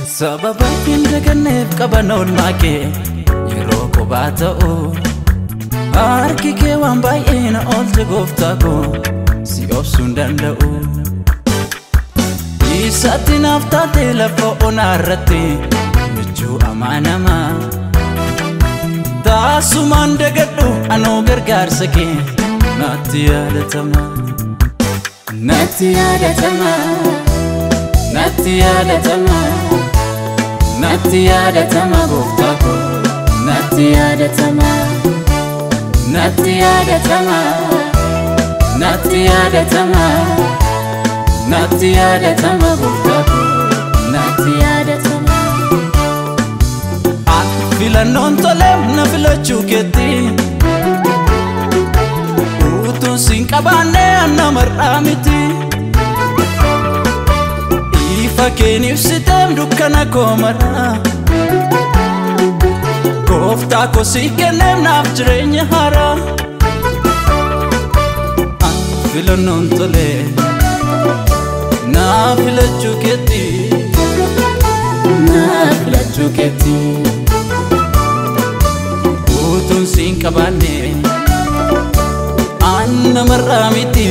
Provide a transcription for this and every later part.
Sababa hin daganneef qaban oolmaa kee yeroo kophaa ta'u Harki kee waan baay'ee na oolche gooftaa koo si obsuu hin danda'u Isatti naaf taatee lafa onaa irratti michuu amaanamaa Taasumaan dagadhu anoo gargaarsa kee natti yaadatama Natti yaadatama Natti yaadatama Natti yaadatama gooftaa koo Natti yaadatama Natti yaadatama Natti yaadatama Natti yaadatama gooftaa koo Natti yaadatama Ati filannoon toleef na filachuu keetti Utuun siin qabaanne anna mar'aa miti Ifa keen ibsiteem dukkana koo maraa Gooftaa koo sii kenneem naaf jireenya haaraa Ati filannoon toleef naa filachuu keetti naa filachuu keetti utuun siin qabaanne anna marraa miti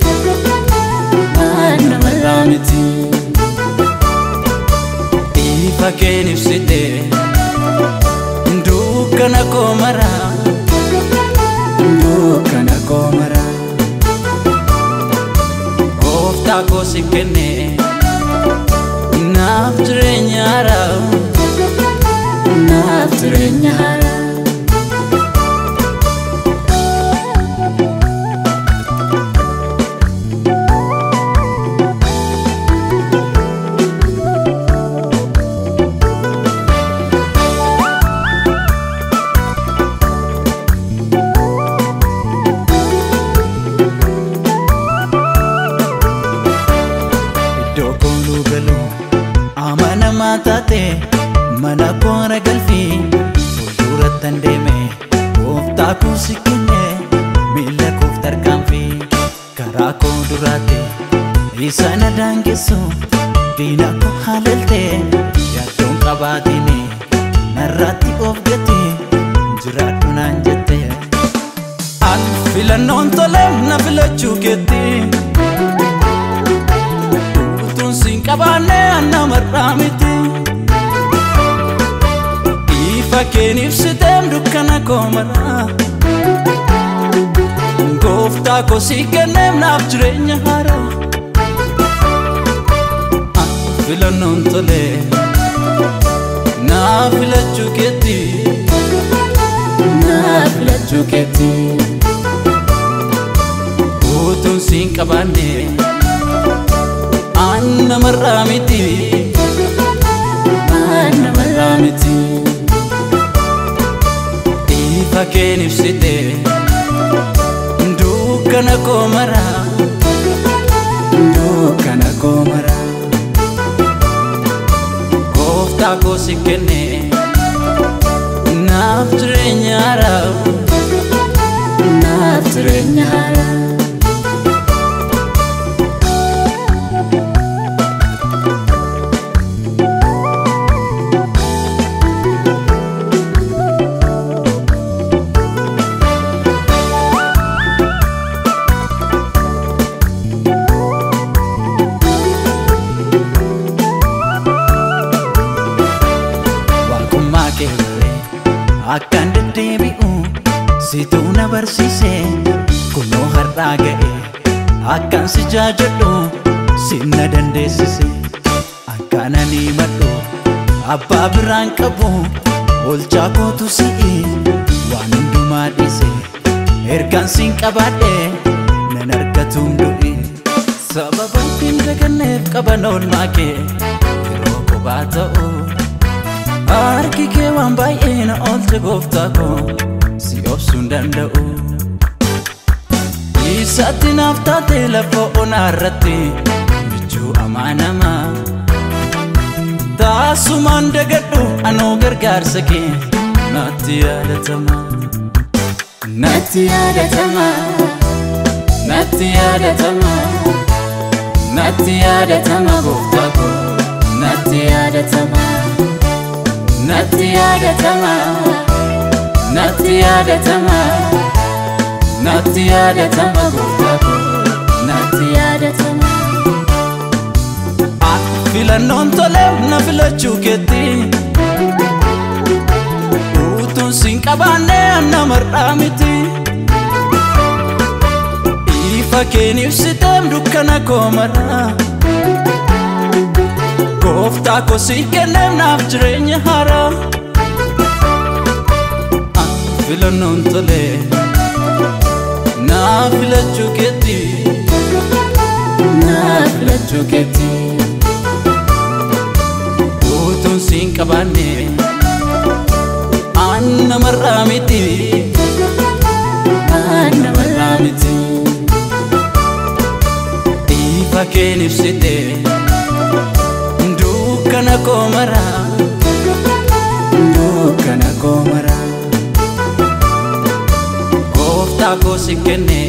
anna marraa miti ifa keen ibsite dukkana koo maraa dukkana koo maraa gooftaa koo si kenne naaf jireenya haaraa naaf jireenya haaraa iddoo kooluu galuu amanamaa taate mana koora galfii fuuldurattan deeme gooftaa koo si kenne miila koof tarkaanfii karaa koo duraate isa na daangessu diina koo haalalte yaaddoon qabaatini narraatti of gate jiraadhu naan jette an filannoon toleef na filachuu keetti utuun siin qabaanne anna mar'aa miti ifa keen ibsiteem dukkana koo maraa gooftaa koo sii kenneem naaf jireenya haaraa An filannoon tole naa filachuu keetti naa filachuu keetti utuun siin qabaanne anna mar'aa miti anna mar'aa miti ifa keen ibsite dukkana koo maraa dukkana koo maraa gooftaa koo si kenne naaf jireenya haaraa naaf jireenya haaraa waaqummaa kee illee akkaan deddeebi'u situu na barsiise kunoo har'aa ga'e akkaan si jaajadhu sin na dandeessise akkaan ani madhu abbaa biraan qabu olchaa kootu si'i waan hundumaa dhiise ergaan siin qabaadhe nan argatuun du'i sababa hin daganneef qaban oolmaa kee yeroo kophaa ta'u Harki kee waan baay'ee na oolche gooftaa koo si obsuu hin danda'u Isatti naaf taatee lafa onaa irratti michuu amaanamaa Taasumaan dagadhu anoo gargaarsa kee natti yaadatama Natti yaadatama Natti yaadatama Natti yaadatama gooftaa koo Natti yaadatama natti yaadatama natti yaadatama natti yaadatama gooftaa koo natti yaadatama. Filannoon tolee na filachuu keetti utuun siin qabaanne anna mar'aa miti. Ifa keen ibsiteem dukkana koo maraa. Gooftaa koo si kenneem naaf jireenya haaraa. Filannoon tolee naa filachuu keetti. Naa filachuu keetti. Utuun siin qabaanne anna mar'aa miti. Anna mar'aa miti. Ifa keen ibsitee. dukkana koo maraa dukkana koo maraa gooftaa koo si kenne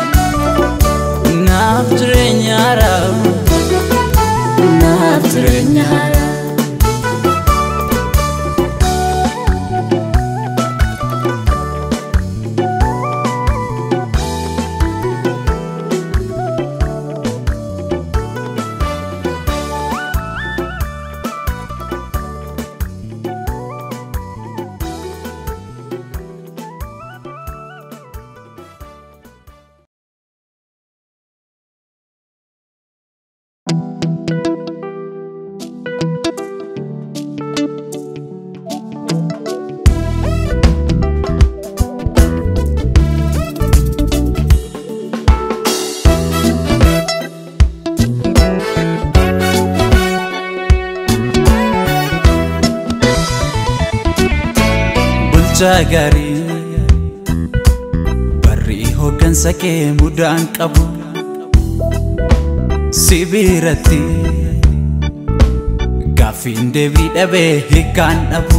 naaf jireenya haaraa naaf jireenya haaraa. bulchaa gaarii barri hooggansa kee mudaan qabu si biratti gaaffiin deebii dhabee hiikaan dhabu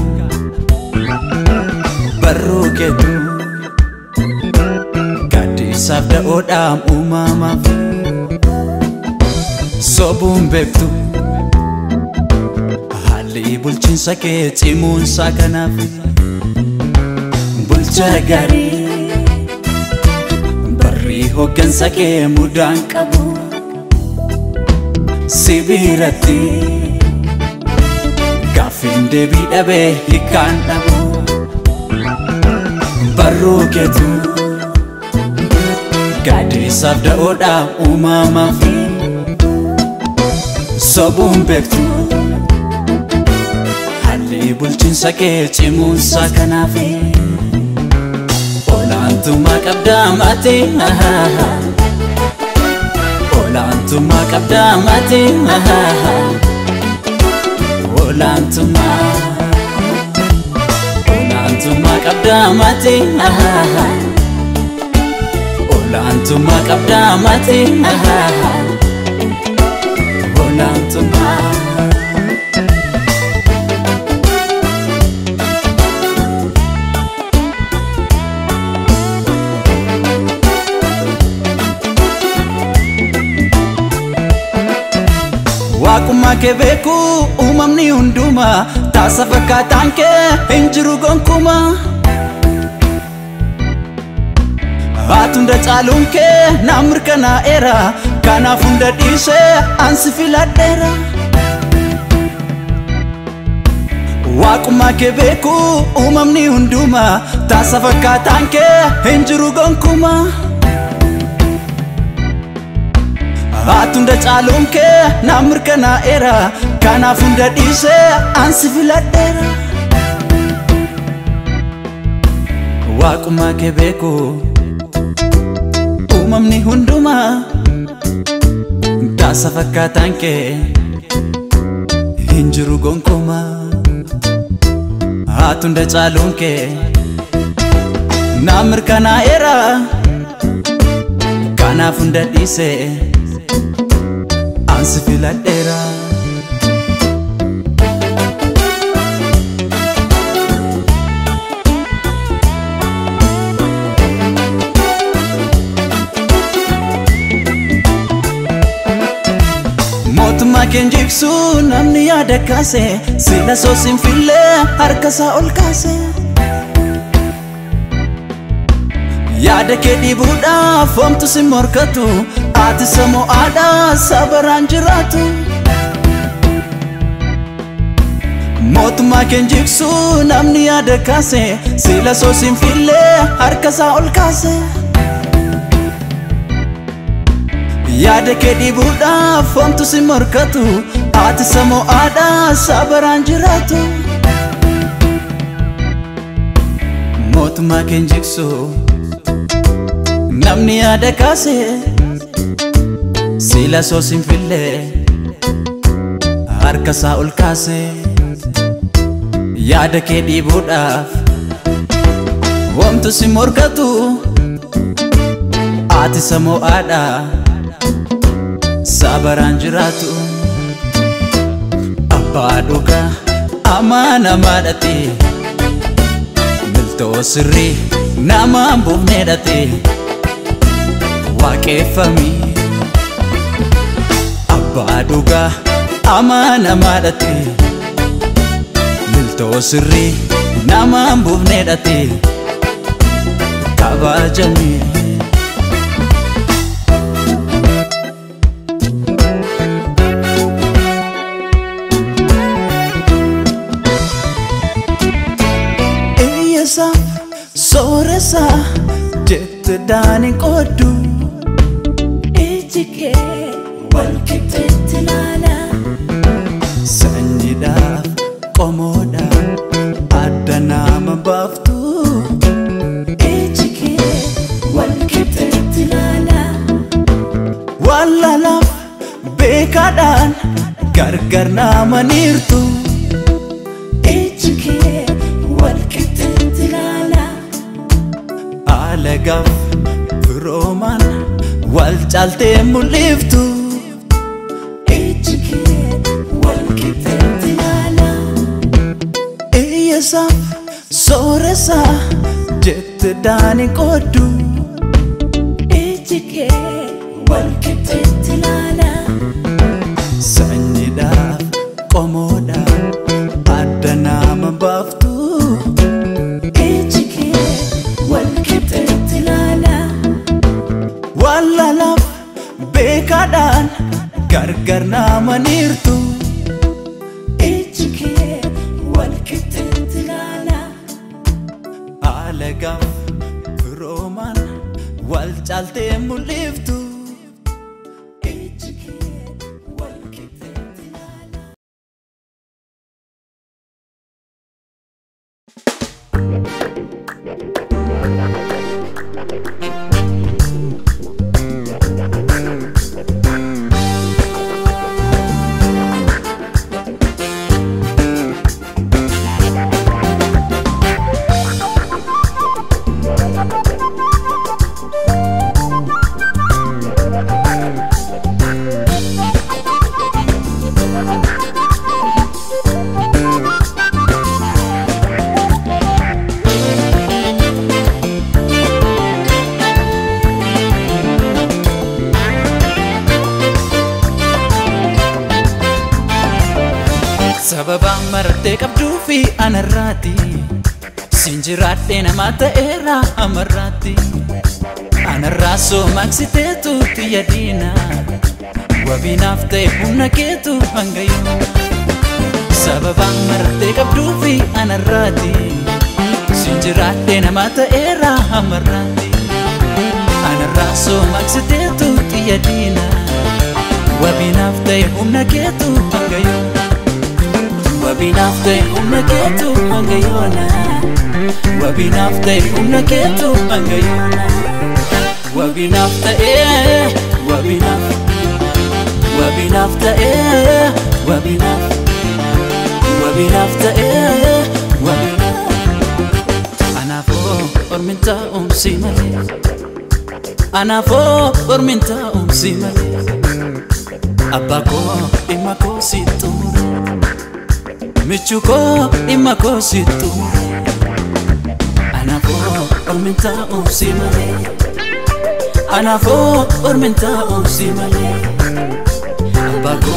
barruu keetu gaaddisaaf da'oodhaan uumamaaf sobuun beektu haalli bulchiinsa kee cimuunsaa kanaaf. bulchaa gaarii barri hooggansa kee mudaan qabu si biratti gaaffiin deebii dhabee hiikaan dhabu barruu keetu gaaddisaaf da'oodhaan uumamaaf sobuun beektu haalli bulchiinsa kee cimuunsaa kanaaf. Olaantummaa qabdaa maatii Olaantummaa qabdaa maatii Olaantummaa Olaantummaa qabdaa maatii Olaantummaa qabdaa maatii Olaantummaa Waaqummaa kee beeku uumamni hundumaa taasa fakkaataan kee hin jiru gonkumaa. Haati hunda caaluun kee naa mirkanaa'eera kanaaf hunda dhiisee ansi filadheera. Waaqummaa kee beeku uumamni hundumaa taasa fakkaataan kee hin jiru gonkumaa. Haati hunda caaluun kee naa mirkanaa'eera kanaaf hunda dhiisee ansi filadheera. Waaqummaa kee beeku uumamni hundumaa taasa fakkaataan kee hin jiru gonkumaa. Haati hunda caaluun kee naa mirkanaa'eera kanaaf hunda dhiisee. ansi filadheera. Mootummaa keen jigsu namni yaada kaase sila soosin fillee harkasaa ol kaase. Yaada kee dhiibuudhaaf homtu si morkatu ati sammuu aadaa sabaraan jiraatu. Mootummaa keen jigsu namni yaada kaase sila soosin fillee harkasaa ol kaase. Yaada kee dhiibuudhaaf homtu si morkatu ati sammuu aadaa sabaraan jiraatu. Mootummaa keen jigsu. namni yaada kaase sila soosin fillee harkasaa ol kaase yaada kee dhiibuudhaaf homtu si morkatu ati sammuu aadaa sabaraan jiraatu abbaa dhugaa amaanamaadhate miltoo sirrii namaan buufneedhate. waaqeffami abbaa dhugaa amaanamaadhate miltoo sirrii namaan buufneedhate kabajame. Iyyasaaf sooressaa jette daani qooddu. Ijike walqixxeetti ilaala. Sanyiidhaaf qomoodhaaf adda nama baaftu. Ijike walqixxeetti ilaala. Wallaalaaf beekaadhaan gargar nama niirtu. Ijike walqixxeetti ilaala. Alagaaf firoomaan wal caaltee mul'iftu. Ijike walqixxeetti ilaala. Iyyasaaf sooressaa jette daani qooddu. Ijike walqixxeetti ilaala. Sanyiidhaaf qomoodhaaf adda nama baaftu. Ijike walqixxeetti ilaala. Wallaalaaf beekaadhaan gargar nama niirtu. Ijike walqixxeetti ilaala. Alagaaf firoomaan wal caaltee mul'iftu. Ijike walqixxeetti ilaala. Sababaan marattee qabduu fi anarraati. Siin jiraadhee namaa ta'eera amarraatti. Anarraa soomaksiteetu xiyya diina. Wabiinaaf ta'e humna keetu hanga yoona. Sababaan marattee qabduu fi anarraati. Siin jiraadhee namaa ta'eera amarraatti. Anarraa soomaksiteetu xiyya diina. Wabiinaaf ta'e humna keetu hanga yoona. Wabinaaf ta'e humna keetu hanga yoona. Wabinaaf ta'e humna keetu hanga yoona. Wabinaaf ta'e wabinaaf. Wabinaaf ta'e wabinaaf. Wabinaaf ta'e wabinaaf. Anaafoo ormin taa'umsi malee. Anaafoo ormin taa'umsi malee. Abbaa koo dhimma koo si xumure. Michuu koo dhimma koo si xumure. Anaafoo ormin taa'umsi malee. Anaafoo ormin taa'umsi malee. Abbaa koo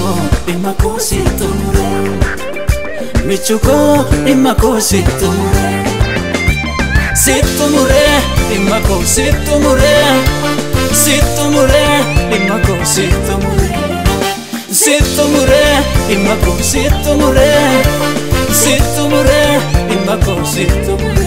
dhimma koo si xumure michu koo dhimma koo si xumure si xumure dhimma koo si xumure si xumure dhimma koo si xumure si xumure dhimma koo si xumure si xumure dhimma koo si xumure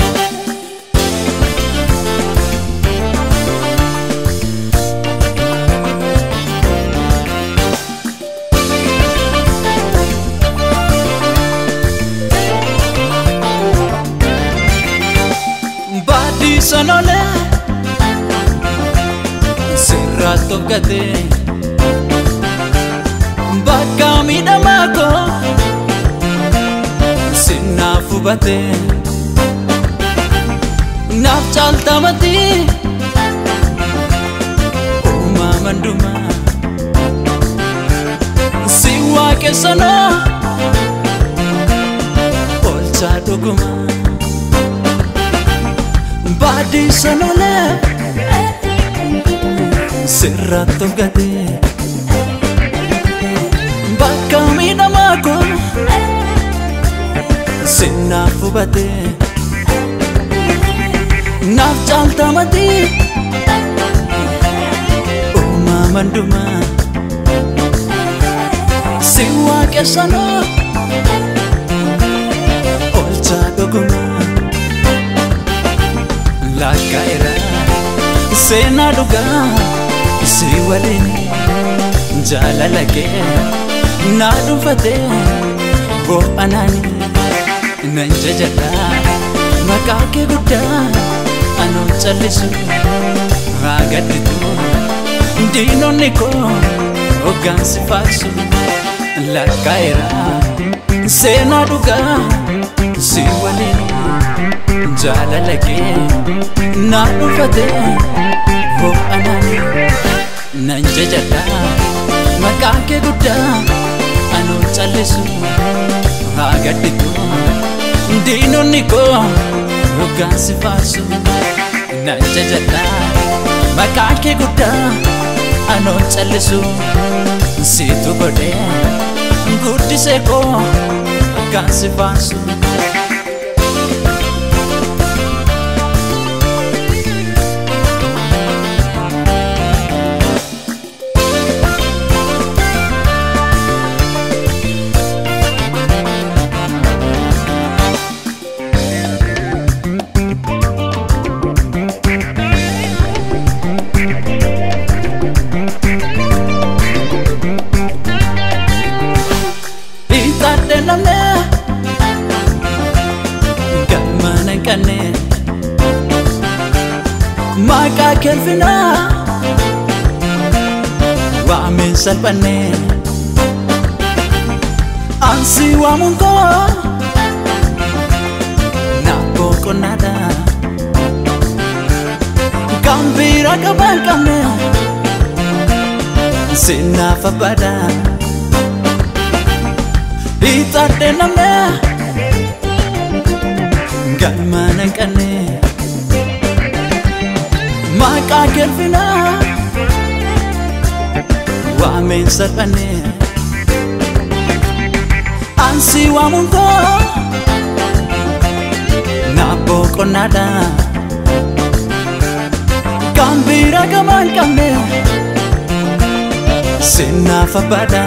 baadii sanole sirraa tokkate bakka miidhamaa koo sinnaaf hubate naaf caaltamati uumaman dhuma si waaqessanoo olchaa dhuguma baadii sanole sirraa tokkate bakka miidhamaa koo sinnaaf hubate naaf caaltamati uumaman dhuma si waaqessanoo olchaa dhuguma lakkaa'eera seenaa dhugaa si waliin jaalala kee naa dhuunfate boo'anaani nan jajadha maqaa kee guddaa anoo callisu haa gadditu diinonni koo hoggaansi faarsu lakkaa'eera seenaa dhugaa si waliin jaalala kee naa dhuunfate boo'anaani nan jajadha maqaa kee guddaa anoo callisu haa gadditu diinonni koo hoggaansi faarsu nan jajadha maqaa kee guddaa anoo callisu siitu godhee guddisee koo hoggaansi faarsu Itaate namne galmana kanne maqaa kelfina waameen salphanne ansi waamuun koo naafoo qonnaadha kan biira qabaan qabne sinnaaf abbaadha. Itaate namne galmana kanne maqaa kelfina waameen salphanne ansi waamuun koo naafoo qonnaadha kan biira gamaan qabne sinnaaf abbaadha.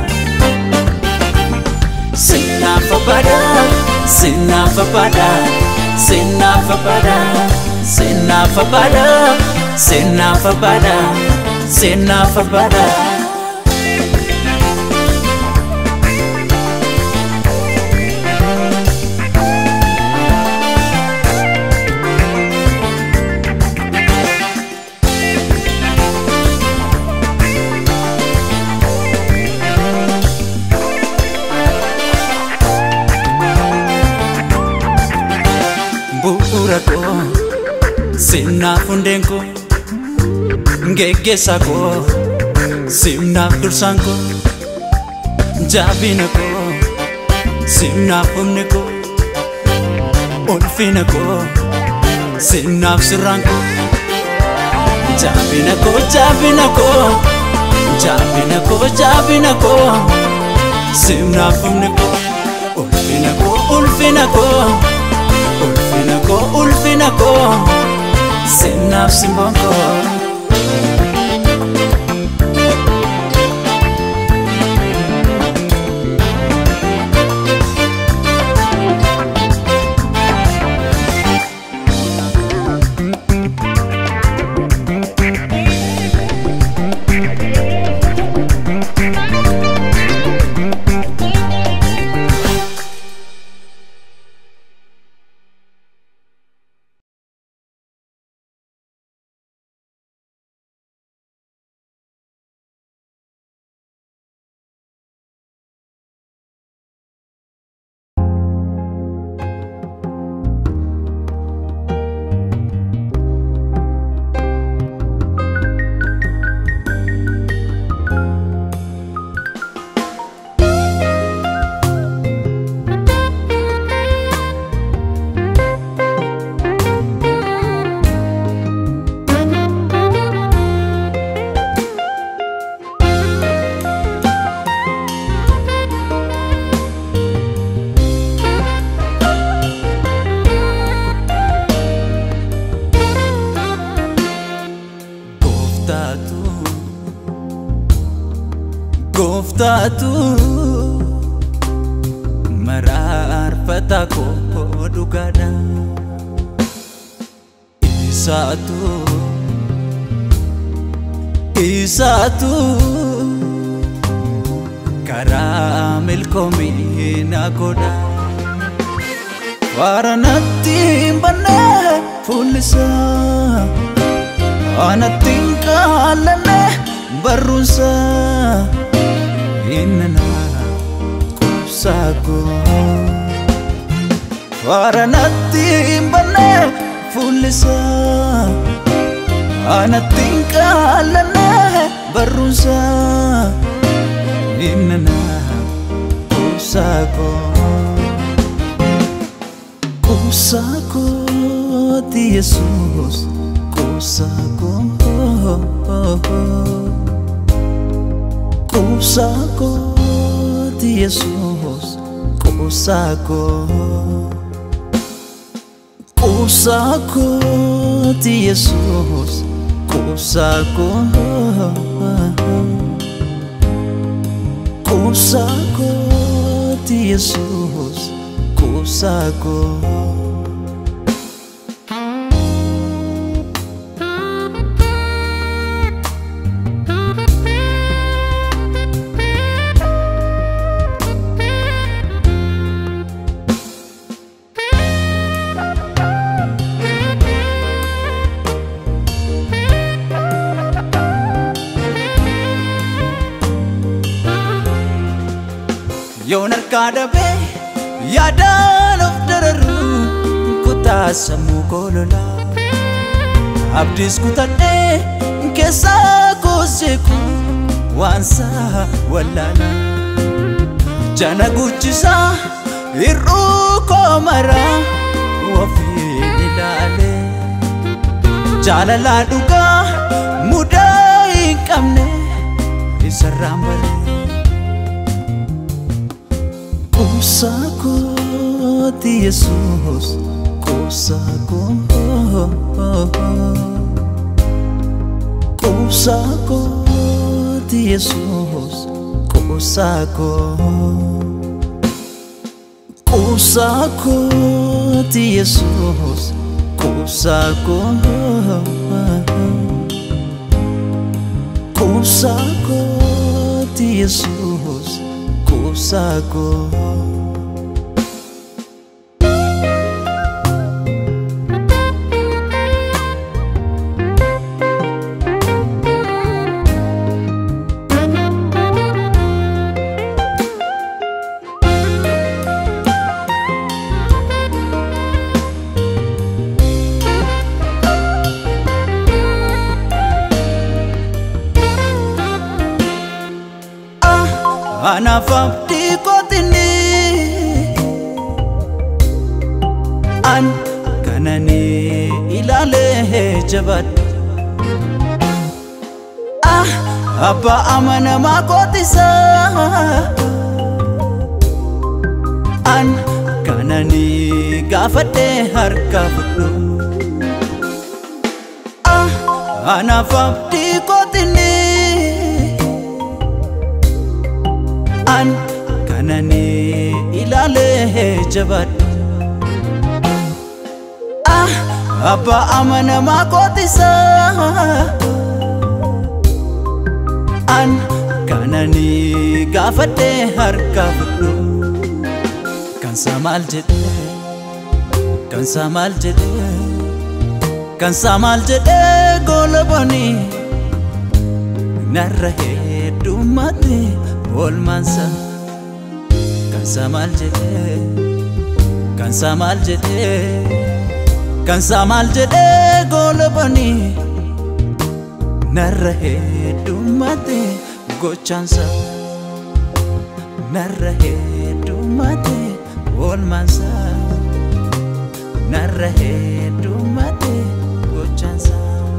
Sinafa pada, sinafa pada, sinafa pada, sinafa pada, sinafa pada, sinafa pada. bu'uura koo sinaaf hundeen koo geggeessaa koo sinaaf dursaan koo jaabina koo sinaaf humni koo ulfina koo sinaaf sirraan koo jaabina koo jaabina koo jaabina koo jaabina koo simnaaf humni koo ulfina koo ulfina koo ulfina koo ulfina koo simnaaf simboon koo. Gooftaatu Gooftaatu maraarfata koo dhugaadha Isaatu Isaatu karaa milkoomii na godha Waara natti hin banne fuullisaa Anattiin qaallanne barruunsa innana qubsaakoo Waaranatti hin banne fuullisa Anattiin qaallanne barruunsa innana qubsaakoo Qubsaakooti Yesuus Qubsaakoo Qubsaakooti Yesuus Qubsaakoo Qubsaakooti Yesuus Qubsaakoo Qubsaakooti Yesuus Qubsaakoo yoon harkaa dhabee yaadaan of dararu kutaa sammuu koololaa abdiis kutadhee keessaa kooseeku waan saa wallaalaa jana guchisaa hir'uu koo maraa ofiin ilaalee jaalalaa dhugaa mudaa hin qabne isarraan baree Qubsaakooti Yesuus Qubsaakoo Qubsaakooti Yesuus Qubsaakoo Qubsaakooti Yesuus Qubsaakoo Qubsaakooti Yesuus Qubsaakoo anaaf abdii kootinni an kanani ilaalee jabadhe ah abbaa amanamaa kootisa an kananii gaafadhee harka fudhu ah anaaf abdii kootinni an kananii ilaalee jabadhu ah abbaa amanamaa kootisaa an kananii gaafadhee harka fudhu kansaa maal jedhe kansaa maal jedhe kansaa maal jedhe goolabani narra heddummatte oolmaansa kansaa maal jedhe kansaa maal jedhe kansaa maal jedhe goolabani narra heddummatte gochaansa narra heddummatte oolmaansa narra heddummatte gochaansa.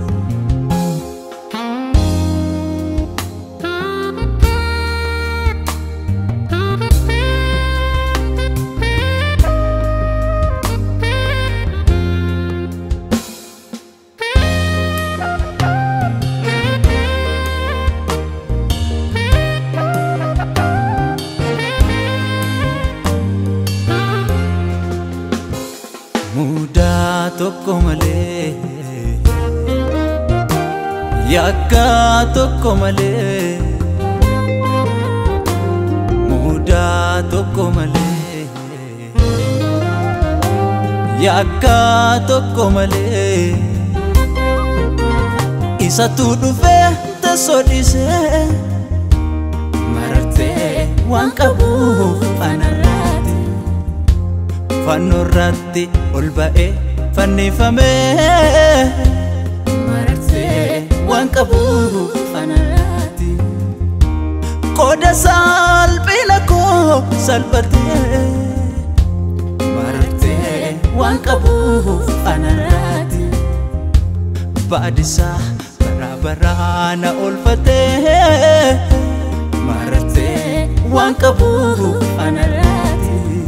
mudaa tokko malee yakka tokko malee mudaa tokko malee yakka tokko malee isatu dhufee teessoo dhiisee marartee waan qabuuf anarraati fannoo irratti ol ba'ee fannifamee Mararsee waan qabuuf anarraati qooda salphina koo salphatee marartee waan qabuuf anarraati baadisaa baraa baraa na oolfatee marartee waan qabuuf anarraati.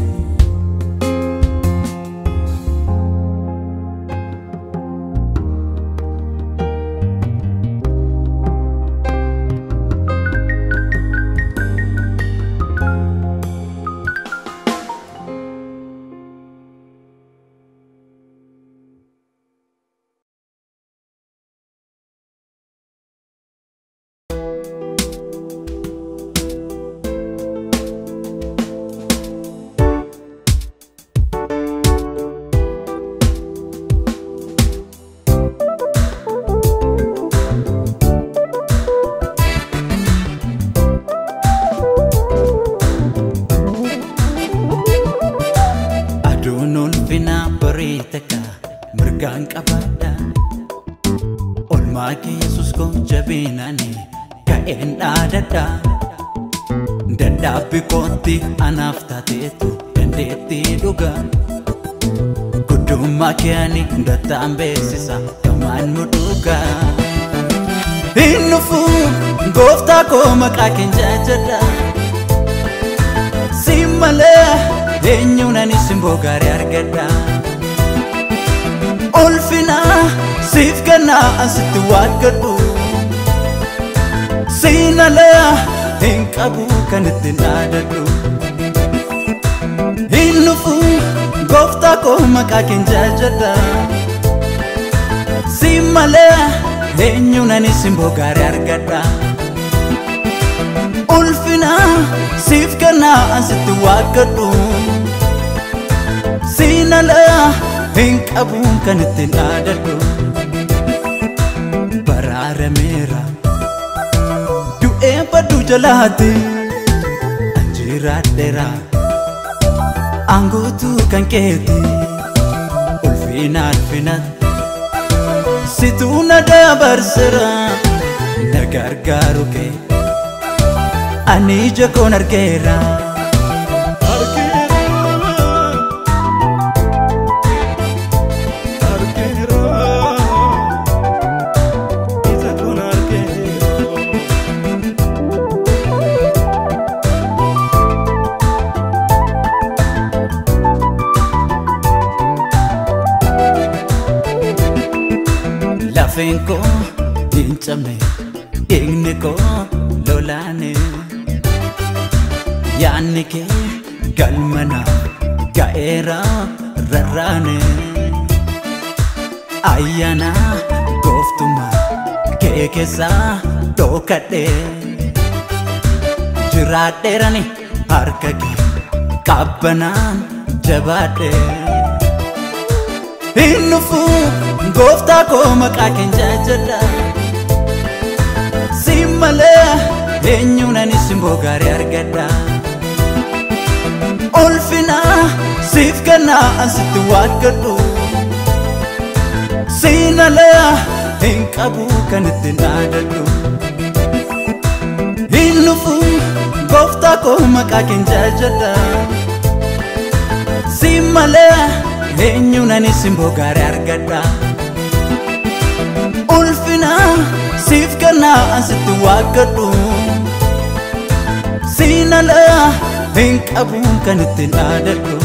aduun ulfina barii takka mirgaan qabaadha olmaa kee yesus koo jabinaani ka'een dhaadadha dadhaabbi kootti anaaf taateetu dandeetti dhuga guddummaa kee ani dattaan beeksisa gamaan nu dhuga hin dhufu gooftaa koo maqaa keen jaajadha si malee eenyuun ani simboo gaarii argadha ulfina siif kennaa asitti waaqadhu siinalee hin qabu kan ittiin dhaadadhu hin dhufu gooftaa koo maqaa keen jaajadha si malee eenyuun ani simboo gaarii argadha ulfina siif kennaa asitti waaqadhu siinalee hin qabu kan ittiin dhaadadhu baraarameera du'ee baddu jalaatti anjiraadheera aanguutu kan keeti ulfina alfinat situu na dabarsera na gargaaru kee ani ija koon argeera lafeen koo hin cabne dhiigni koo lolaane yaanni kee galmana ga'eera rarraane ayyaana gooftummaa kee keessaa dhookadhe jiraadheerani harka kee qabbanaan jabaadhe hin dhufu gooftaa koo maqaa keen jaajadha si malee eenyuun ani simboo gaarii argadha ulfina siif kennaa asitti waaqadhu siinalee hin qabu kan ittiin dhaadadhu hin dhufu gooftaa koo maqaa keen jaajadha si malee eenyuun ani simboo gaarii argadha ulfina siif kennaa asitti waaqadhu siinalee hin qabu kan ittiin dhaadadhu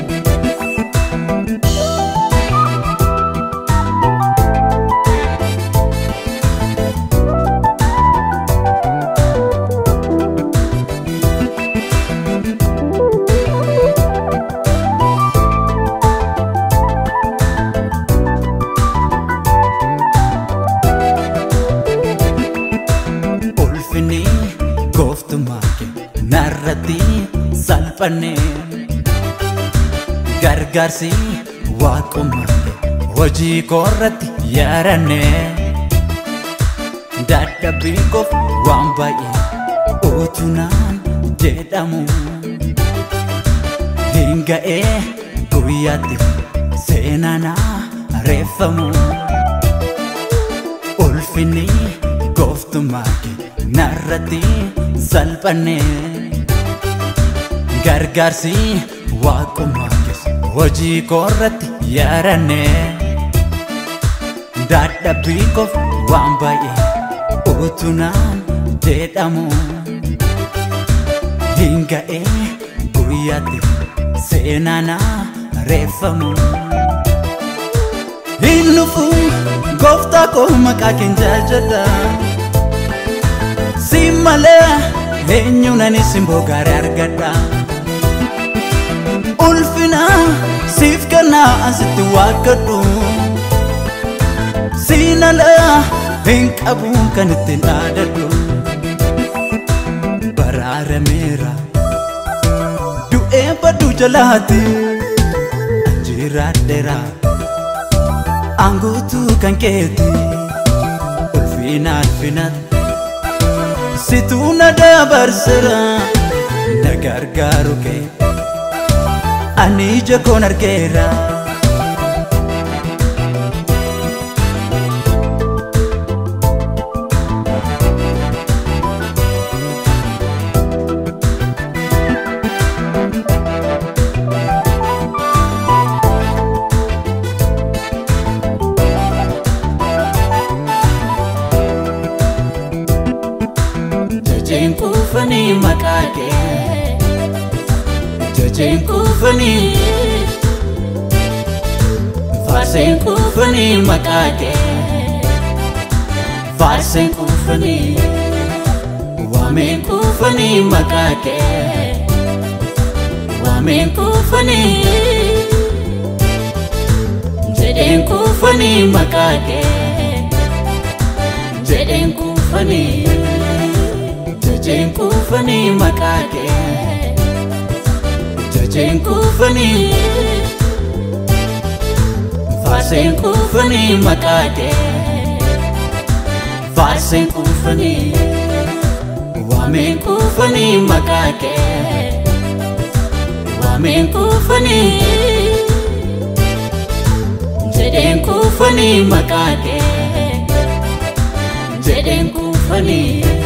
ulfinni gooftummaa kee narratti salphanne gargaarsi waaqummaa kee hojii koorratti yaaranne dadhabbii koof waan baay'ee utunaan jedhamu hin ga'ee guyyaatti seenanaa reeffamu ulfinni gooftummaa kee narratti salphanne gargaarsi waaqummaa kees hojii koorratti yaaranne dadhabbii koof waan baay'ee utunaan jedhamu hin ga'ee guyyaatti seenanaa reeffamu hin dhufu gooftaa koo maqaa keen jaajadha si malee eenyuun ani simboo gaarii argadha ulfina siif kennaa asitti waaqadhu siinalee hin qabu kan ittiin dhaadadhu baraarameera du'ee baduu jalaati jiraadheera aanguutuu kan keeti ulfina ulfinatti situu na dabarsira na gargaaru kee ani ija koon argeera jajeen kuufanii maqaa kee jajeen kuufanii faarseen kuufanii maqaa kee faarseen kuufanii waameen kuufanii maqaa kee waameen kuufanii jedheen kuufanii maqaa kee jedheen kuufanii jajeen kuufanii maqaa kee jajeen kuufanii faarseen kuufanii maqaa kee faarseen kuufanii waameen kuufanii maqaa kee waameen kuufanii jedheen kuufanii maqaa kee jedheen kuufanii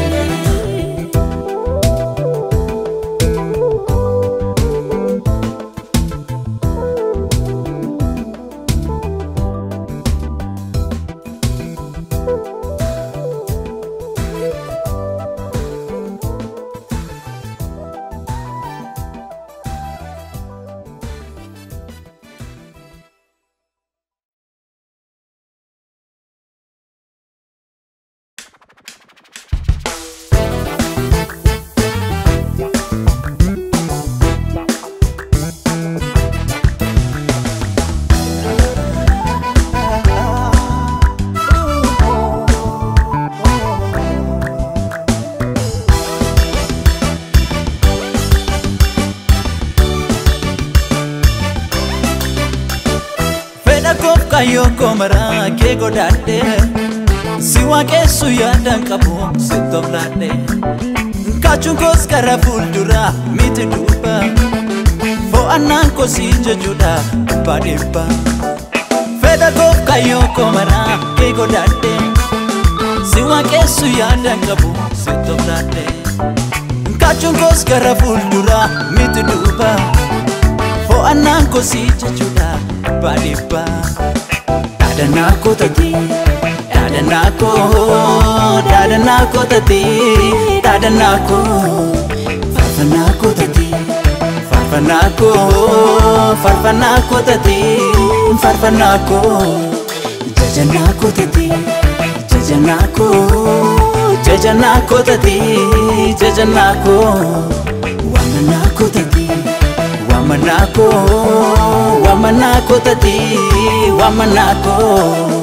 kayyoo koo maraa kee godaadhe si waaqessu yaadan qabu si toflaadhe kaachuun koos gara fuulduraa miti duuba fo'annaan koo si jechuudha abbaa dhibbaa fedha koof kayyoo koo maraa kee godaadhe si waaqessu yaadan qabu si toflaadhe kaachuun koos gara fuulduraa miti duuba fo'annaan koo si jechuudha abbaa dhibbaa dhaadannaa koo tatii dhaadannaa koo dhaadannaa koo tatii dhaadannaa koo faarfannaa koo tatii faarfannaa koo faarfannaa koo tatii faarfannaa koo jajannaa koo tatii jajannaa koo jajannaa koo tatii jajannaa koo waamannaa koo tatii waamannaa koo waamannaa koo tatii waamannaa koo.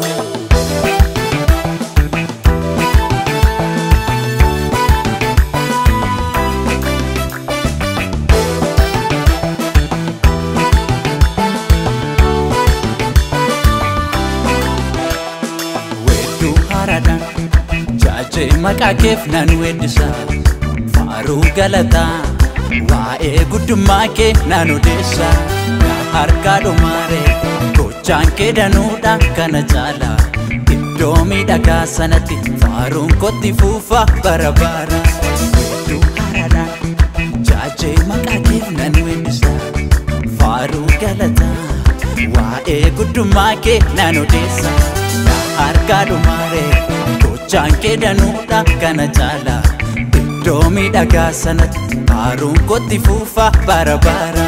wedduu haaraadhaan jaajee maqaa keef nan weeddisa faaruu galataa waa'ee guddummaa kee nan odeessa na harkaa dhumaare gochaan kee danuudha kana caala iddoo miidhagaa sanatti faaruun kotti fuufa bara bara wedduu haaraadhaan jaajee maqaa keef nan weeddisa faaruu galataa waa'ee guddummaa kee nan odeessa na harkaa dhumaare gochaan kee danuudha kana caala iddoo miidhagaa sanatti faaruun kotti fuufa bara bara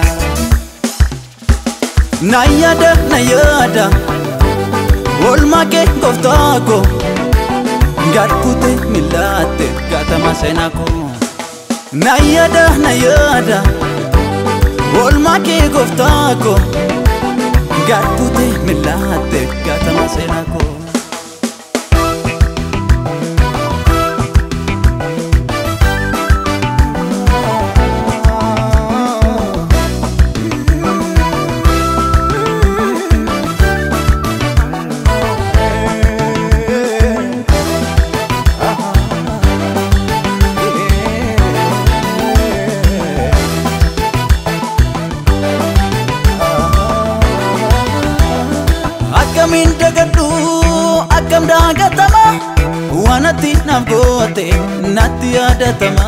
na yaada na yaada oolmaa kee gooftaa koo gadkute milaatte gatama seenaa koo na yaada na yaada oolmaa kee gooftaa koo gadkute milaatte gatama seenaa koo akkamiin dagadhu akkam daagatama waanatti naaf goote natti yaadatama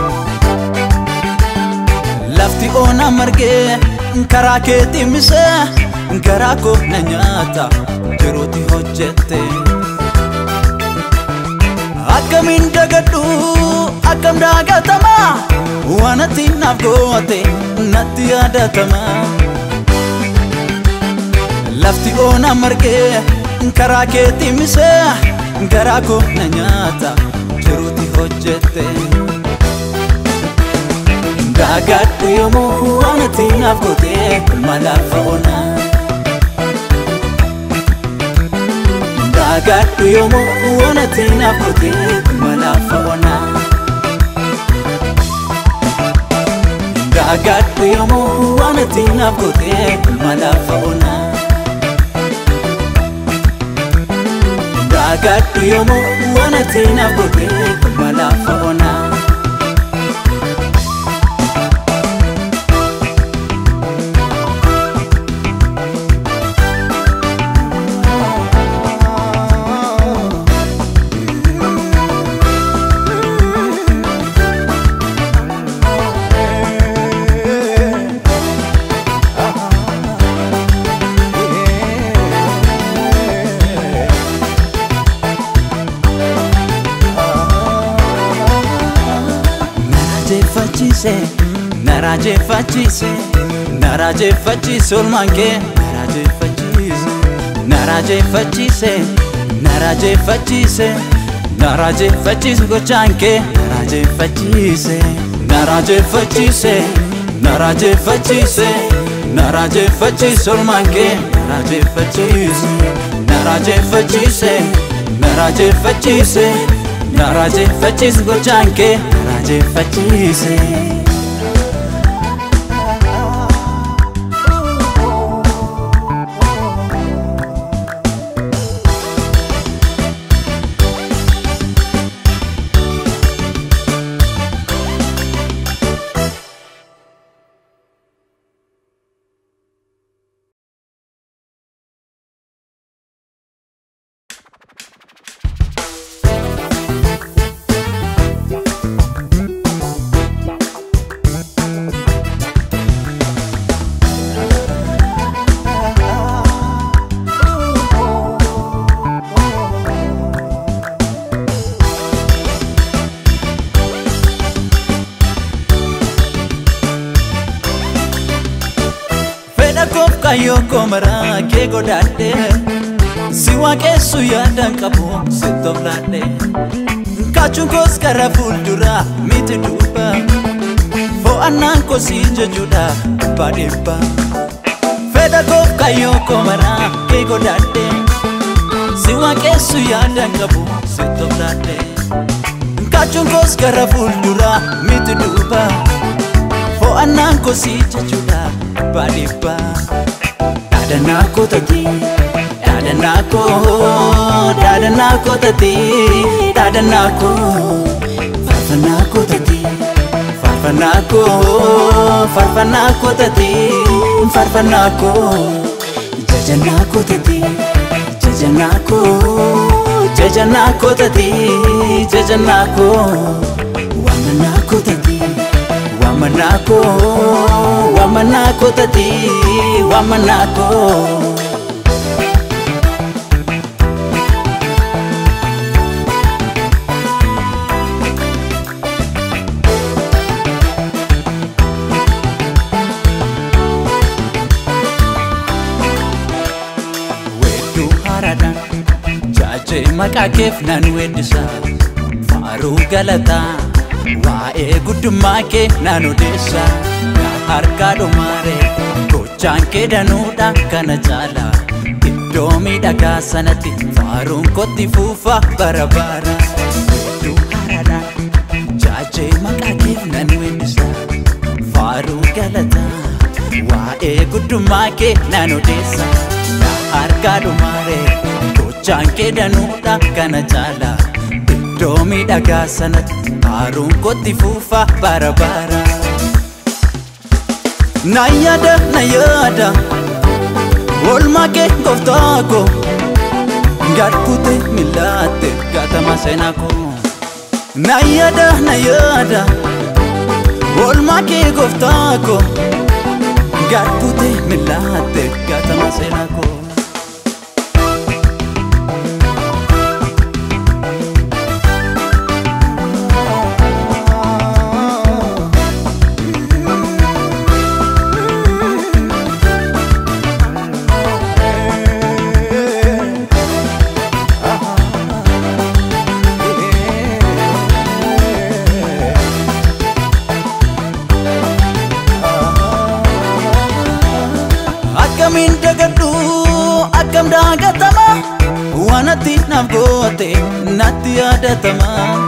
lafti oona margee karaa keetti mise garaa koo na nyaata jiruuti hojjette akkamiin dagadhu akkam daagatama waanatti naaf goote natti yaadatama lafti oona margee karaa keetti mise garaa koo na nyaata jiruuti hojjette daagadhu yommuu waanatti naaf goote malaaf oona daagadhu yommuu waanatti naaf goote malaaf oona daagadhu yommuu waanatti naaf goote malaaf oona daagadhu yommuu waanatti naaf goote malaaf oona narajeeffachiise narajeeffachiise narajeeffachiise olmaan kee narajeeffachiise narajeeffachiise narajeeffachiise narajeeffachiise gochaan kee narajeeffachiise narajeeffachiise narajeeffachiise narajeeffachiise olmaan kee narajeeffachiise narajeeffachiise narajeeffachiise narajeeffachiise gochaan kee narajeeffachiise. fedha koof kayyoo koo maraa kee godaadhe si waaqessu yaadan qabu si toflaadhe kaachuun koos gara fuulduraa miti duuba fo'annaan koo si jechuudha dhibbaa dhibba fedha koof kayyoo koo maraa kee godaadhe si waaqessu yaadan qabu si toflaadhe kaachuun koos gara fuulduraa miti duuba fo'annaan koo si jechuudha dhibbaa dhibba dhaadannaa koo tatii dhaadannaa koo dhaadannaa koo tatii dhaadannaa koo faarfannaa koo tatii faarfannaa koo faarfannaa koo tatii faarfannaa koo jajannaa koo tatii jajannaa koo jajannaa koo tatii jajannaa koo waamannaa koo tatii waamannaa koo waamannaa koo tatii waamannaa koo. wedduu haaraadhaan jaajee maqaa keef nan weeddisa faaruu galataa waa'ee guddummaa kee nan odeessa yaa harkaa dhumaare gochaan kee danuudha kana caala iddoo miidhagaa sanatti faaruun kotti fuufa bara bara wedduu haaraadhaan jaajee maqaa keef nan weeddisa faaruu galataa waa'ee guddummaa kee nan odeessa yaa harkaa dhumaare gochaan kee danuudha kana caala iddoo miidhagaa sanatti faaruun kotti fuufa bara bara na yaada na yaada oolmaa kee gooftaa koo gad buute millaatte gaatama seenaa koo na yaada na yaada oolmaa kee gooftaa koo gad buute millaatte gaatama seenaa koo. akkamiin dagadhu akkam daagatama waanatti naaf goote natti yaadatama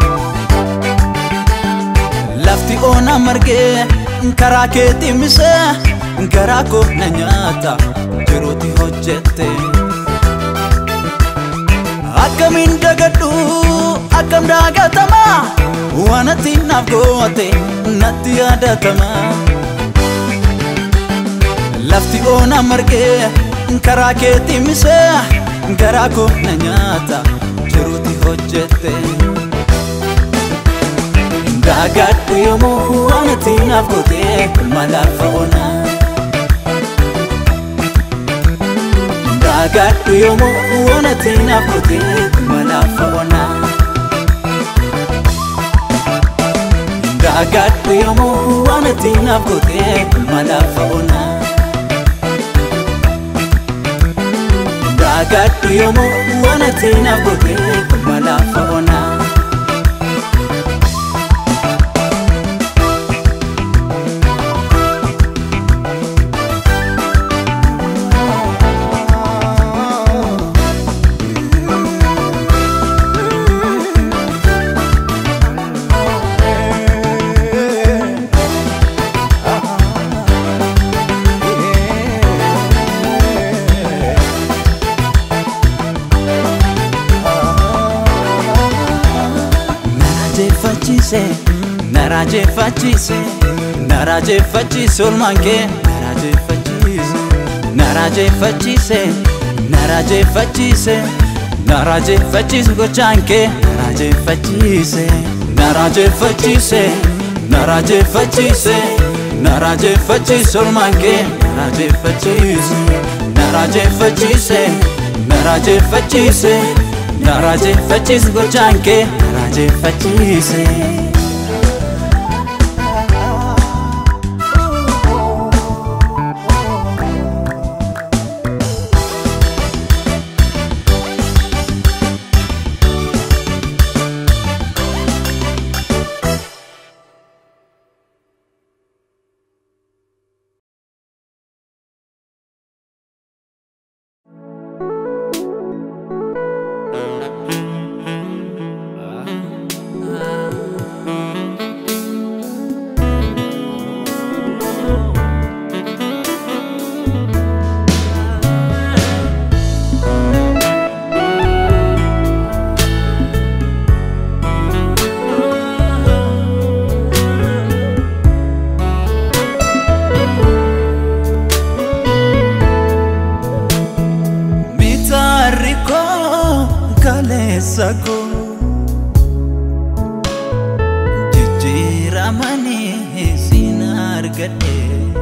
lafti oona margee karaa keetti mise garaa koo na nyaata jiruuti hojjette akkamiin dagadhu akkam daagatama waanatti naaf goote natti yaadatama lafti oona margee karaa keetti mise garaa koo na nyaata jiruuti hojjette daagadhu yommuu waanatti naaf goote malaafa oona daagadhu yommuu waanatti naaf goote malaafa oona daagadhu yommuu waanatti naaf goote malaafa oona. daagadhu yommuu waanatti naaf goote malaafa oona. narajeeffachiise narajeeffachiise narajeeffachiise olmaan kee narajeeffachiise narajeeffachiise narajeeffachiise narajeeffachiise gochaan kee narajeeffachiise narajeeffachiise narajeeffachiise narajeeffachiise olmaan kee narajeeffachiise narajeeffachiise narajeeffachiise narajeeffachiise gochaan kee narajeeffachiise. kaleessa koo jijjiiramanii siin argadhe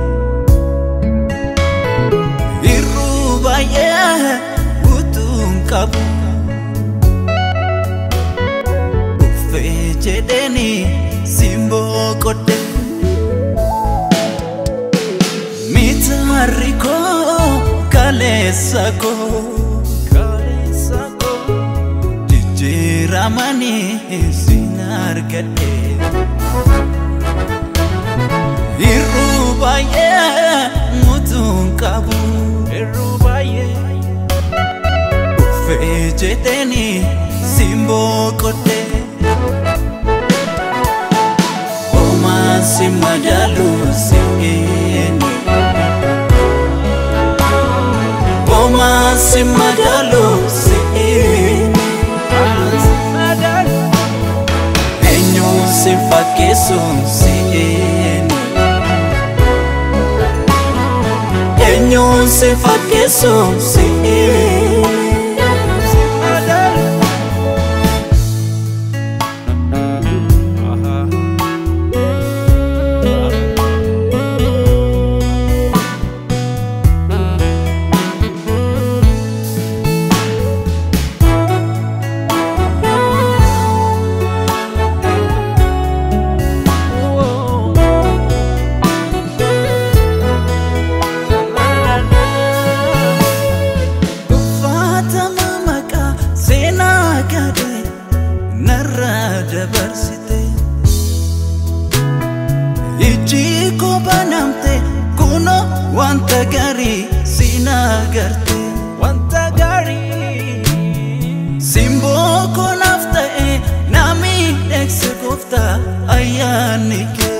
irruu baay'ee utuun qabu uffee jedheni siin boqodhe mitaarri koo kaleessa koo kaleessa koo jijjiiramanii siin argadhe irruu baay'ee utuun qabu irruu baay'ee uffee jedheni siin boqodhe Omaan si madaalu si'eeni Omaan si madaalu si'eeni Eenyuun si fakkeessu si'eeni Eenyuun si fakkeessu si'eeni Uffatama maqaa seenaa gadee narra dabarsite Ijji koo banamte kuno wanta gaarii siin agarte Wanta gaarii Simboo koo naaf ta'e na miidhagse gooftaa ayyaanni kee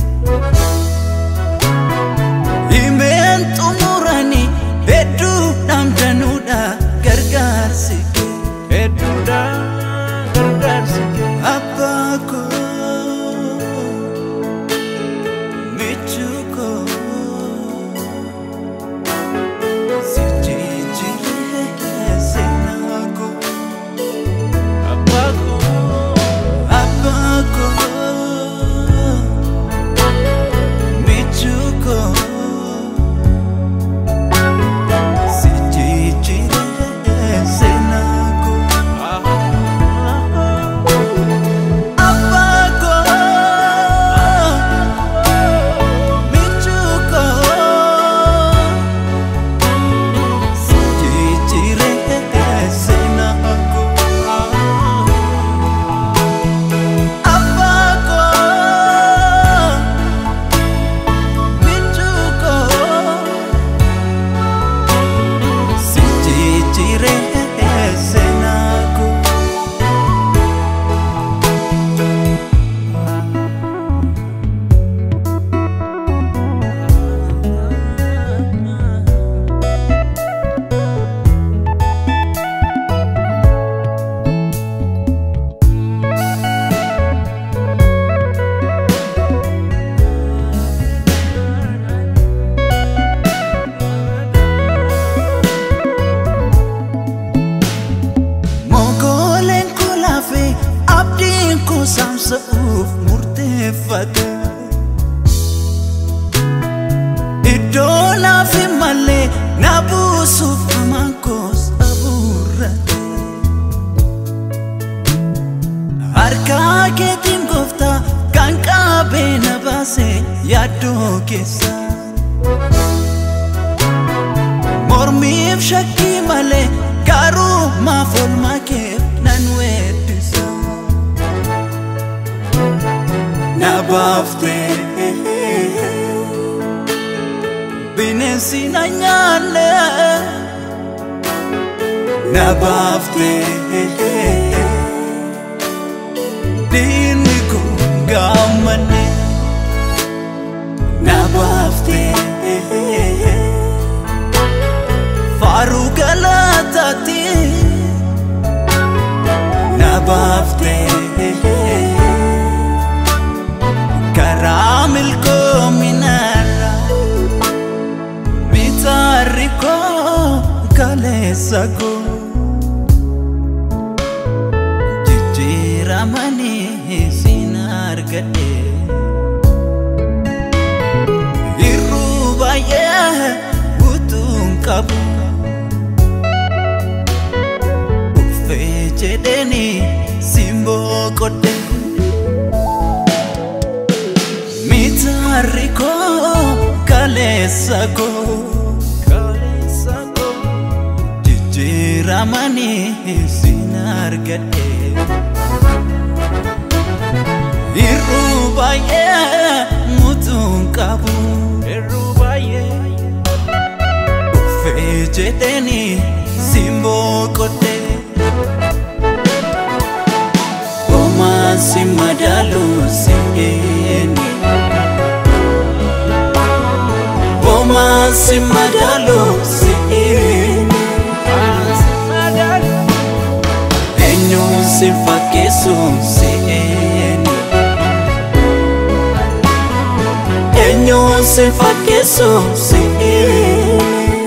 Himeen xumurani hedduudhaan danuudha gargaarsi kee hedduudha gargaarsi kee abbaa koo michuu koo si jijjiiree seenaa koo abbaa koo abbaa koo michuu koo si jijjiiree seenaa koo abbaa koo michuu koo si jijjiiree seenaa koo abbaa koo michuu koo si jijjiiree seenaa koo. Mogoleen koo laafee abdiin koo saamsa'uuf murteeffate. Iddoo naaf hin malle na buusuuf hamaan koos abuurrate. Harkaa keetiin gooftaa kan qabee na baase yaaddoo keessa. Mormiif shakkii malee garuu maaf olmaa kee nan weeddisa. Na baaftee bineensi na nyaanne. Na baaftee diinni kun gaammanne. Na baaftee. faaruu galataati na baaftee karaa milkoominaarra bitaarri koo kaleessa koo argadhe Irruu baay'ee utuun qabu Uffee jedheni simboo qodhe Mitaarri koo kaleessa koo Jijjiiramanii sin argadhe Irruu baay'ee mutuun qabu Irruu baay'ee Uffee jedheni simboo qodhe Homaan si madaalu seeni Homaan si madaalu seeni Eenyuun si fakkeessu seeni Eenyuun si fakkeessu seeni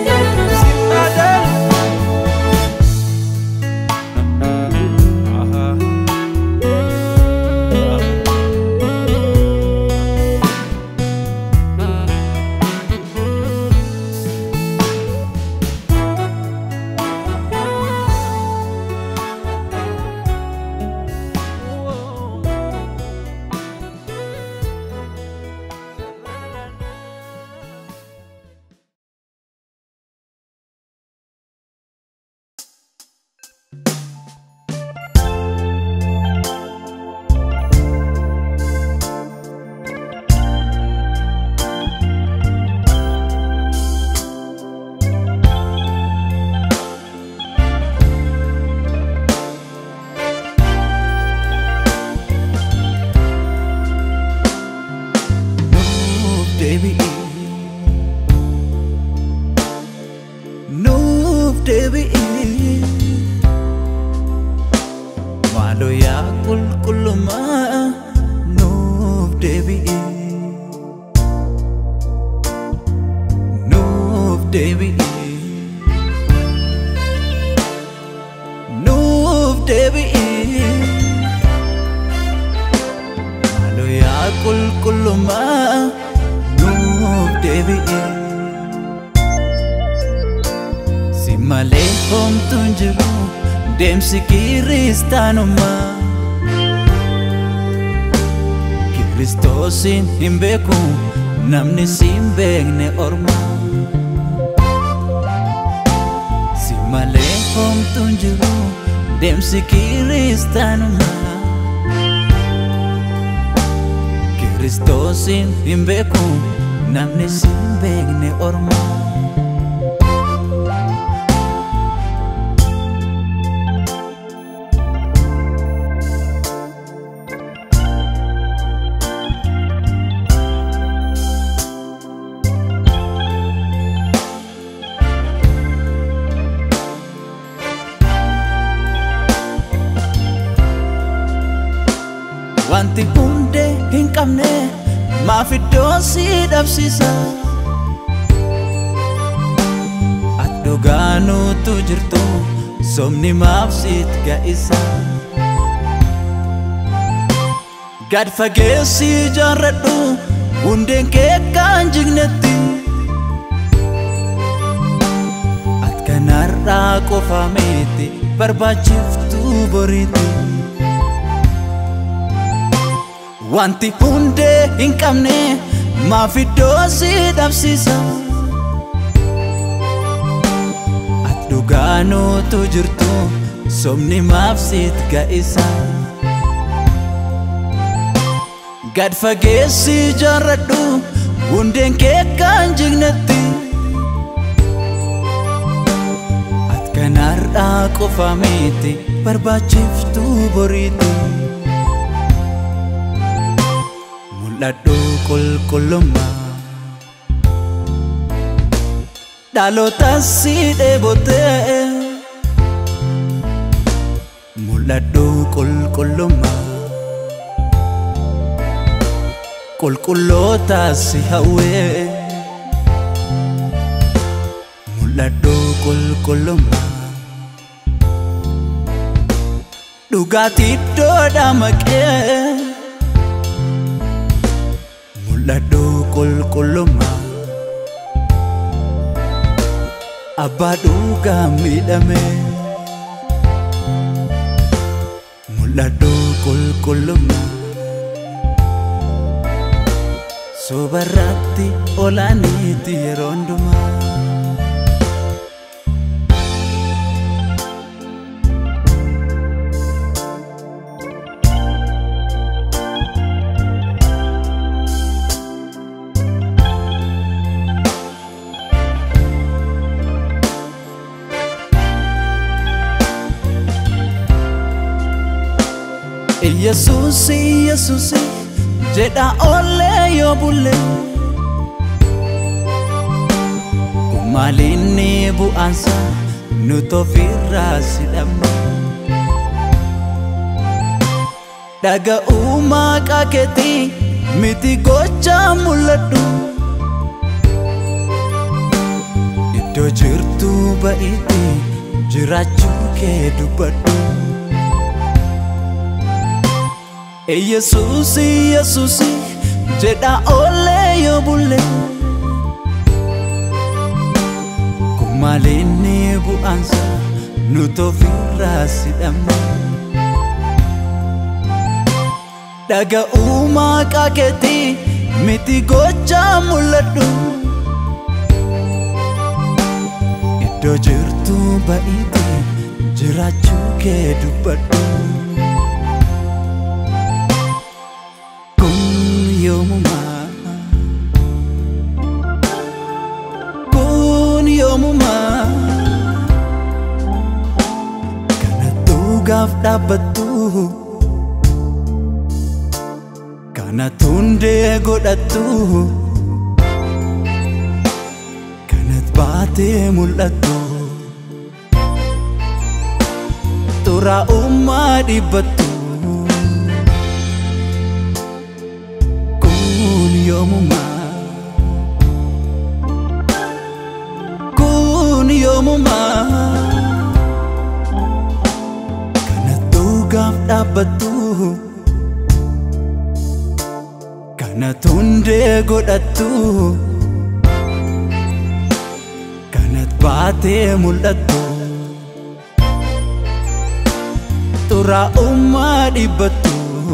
Nuuf deebi'i Nuuf deebi'i Maaloo yaa qulqullummaa Nuuf deebi'i Nuuf deebi'i Nuuf deebi'i Maaloo yaa qulqullummaa nuuf deebi'e Si malee homtuun jiru deemsi kiristaanummaa Kiristoosin hin beeku namni si hin beekne ormaa Si malee homtuun jiru deemsi kiristaanummaa Kiristoosin hin beeku namni si hin beekne ormaa Wanti hundee hin qabne maaf iddoo si dhabsiisa Ati dhugaanuutu jirtu somni maaf siit ga'isa Gad fageessi jaarradhu hundeen kee kan jignetti Ati kanarraa qofa miti barbaachiftuu boriiti Wanti hundee hin qabne maaf iddoo si dhabsiisa Ati dhugaanuutu jirtu somni maaf siit ga'isa Gad fageessi jaarradhu hundeen kee kan jignetti Ati kanarraa qofa miti barbaachiftuu boriiti mul'adhu qulqullummaa dhaloota si dheebotee mul'adhu qulqullummaa qulqulloota si hawwee mul'adhu qulqullummaa dhugaatii iddoodha maqee mul'adhu qulqullummaa abbaa dhugaa miidhame mul'adhu qulqullummaa sobarratti olaaniiti yeroo hundumaa Yesuusi Yesuusi jedha oollee yoo bulle kun maalinni bu'aansa nuti ofirraa sidhamne dhaga'uu maqaa keetii miti gochaa mul'adhu iddoo jirtu ba'iitti jiraachuu kee dubbadhu. Yesuusi Yesuusi jedha oollee yoo bulle kun maalinni bu'aansa nuti ofirraa sidhamne dhaga'uu maqaa keetii miti gochaa mul'adhu iddoo jirtu ba'iitti jiraachuu kee dubbadhu. yoomumaa kun yoomumaa kanattu gaaf dhaabbattu kanattu hundee godhattu kanat baatee mul'attu xuraa'ummaa dhibbattu yoomumaa kun yoomumaa kanattu gaaf dhaabbattu kanat hundee godhattu kanat baatee mul'attu xuraa'ummaa dhibbattu.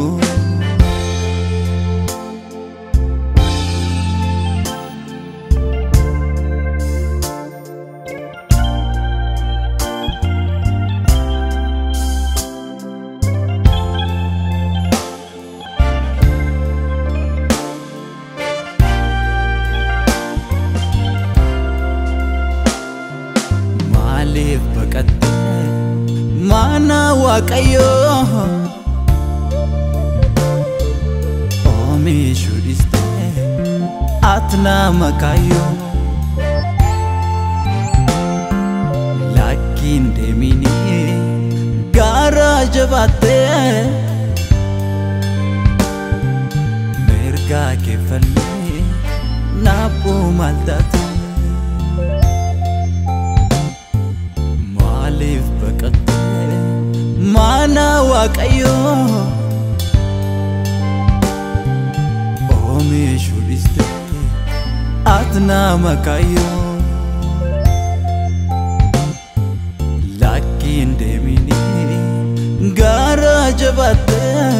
maaliif baqatte mana waaqayyoo oomishuu dhiste ati nama kaayyoo lakkiin deemini gaara jabaatte mirgaa keeffallee naabboo maal taate maaliif baqatte mana waaqayyoo oomishuu dhiste ati nama kaayyoo lakkiin deemini gaara jabaatte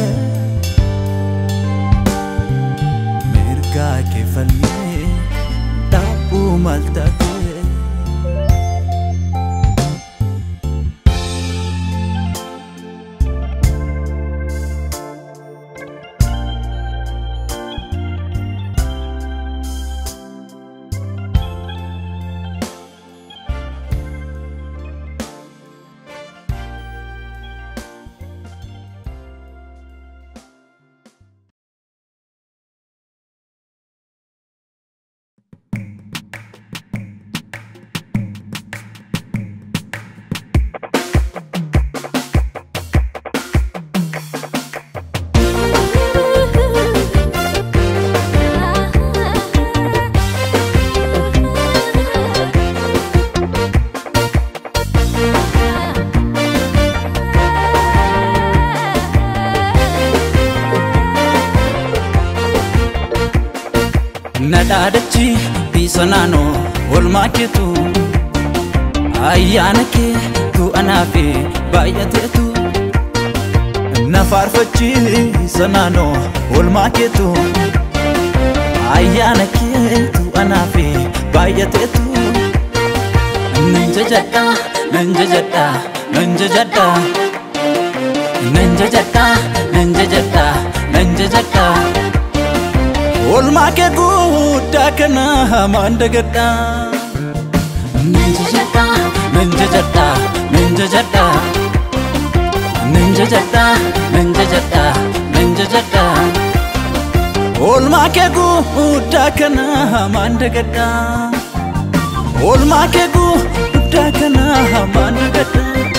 mirgaa keeffallee dhaabbuu maal taate dhaadachi biisa naannoo olmaa keetu ayyaana kee tu anaaf baay'ateetu na faarfachiisa naannoo olmaa keetu ayyaana kee tu anaaf baay'ateetu nan jajadha nan jajadha nan jajadha nan jajadha nan jajadha nan jajadha olmaa kee guddaa kana hamaan dagadha nan jajadha nan jajadha nan jajadha nan jajadha nan jajadha nan jajadha olmaa kee guddaa kana hamaan dagadha olmaa kee guddaa kana hamaan dagadha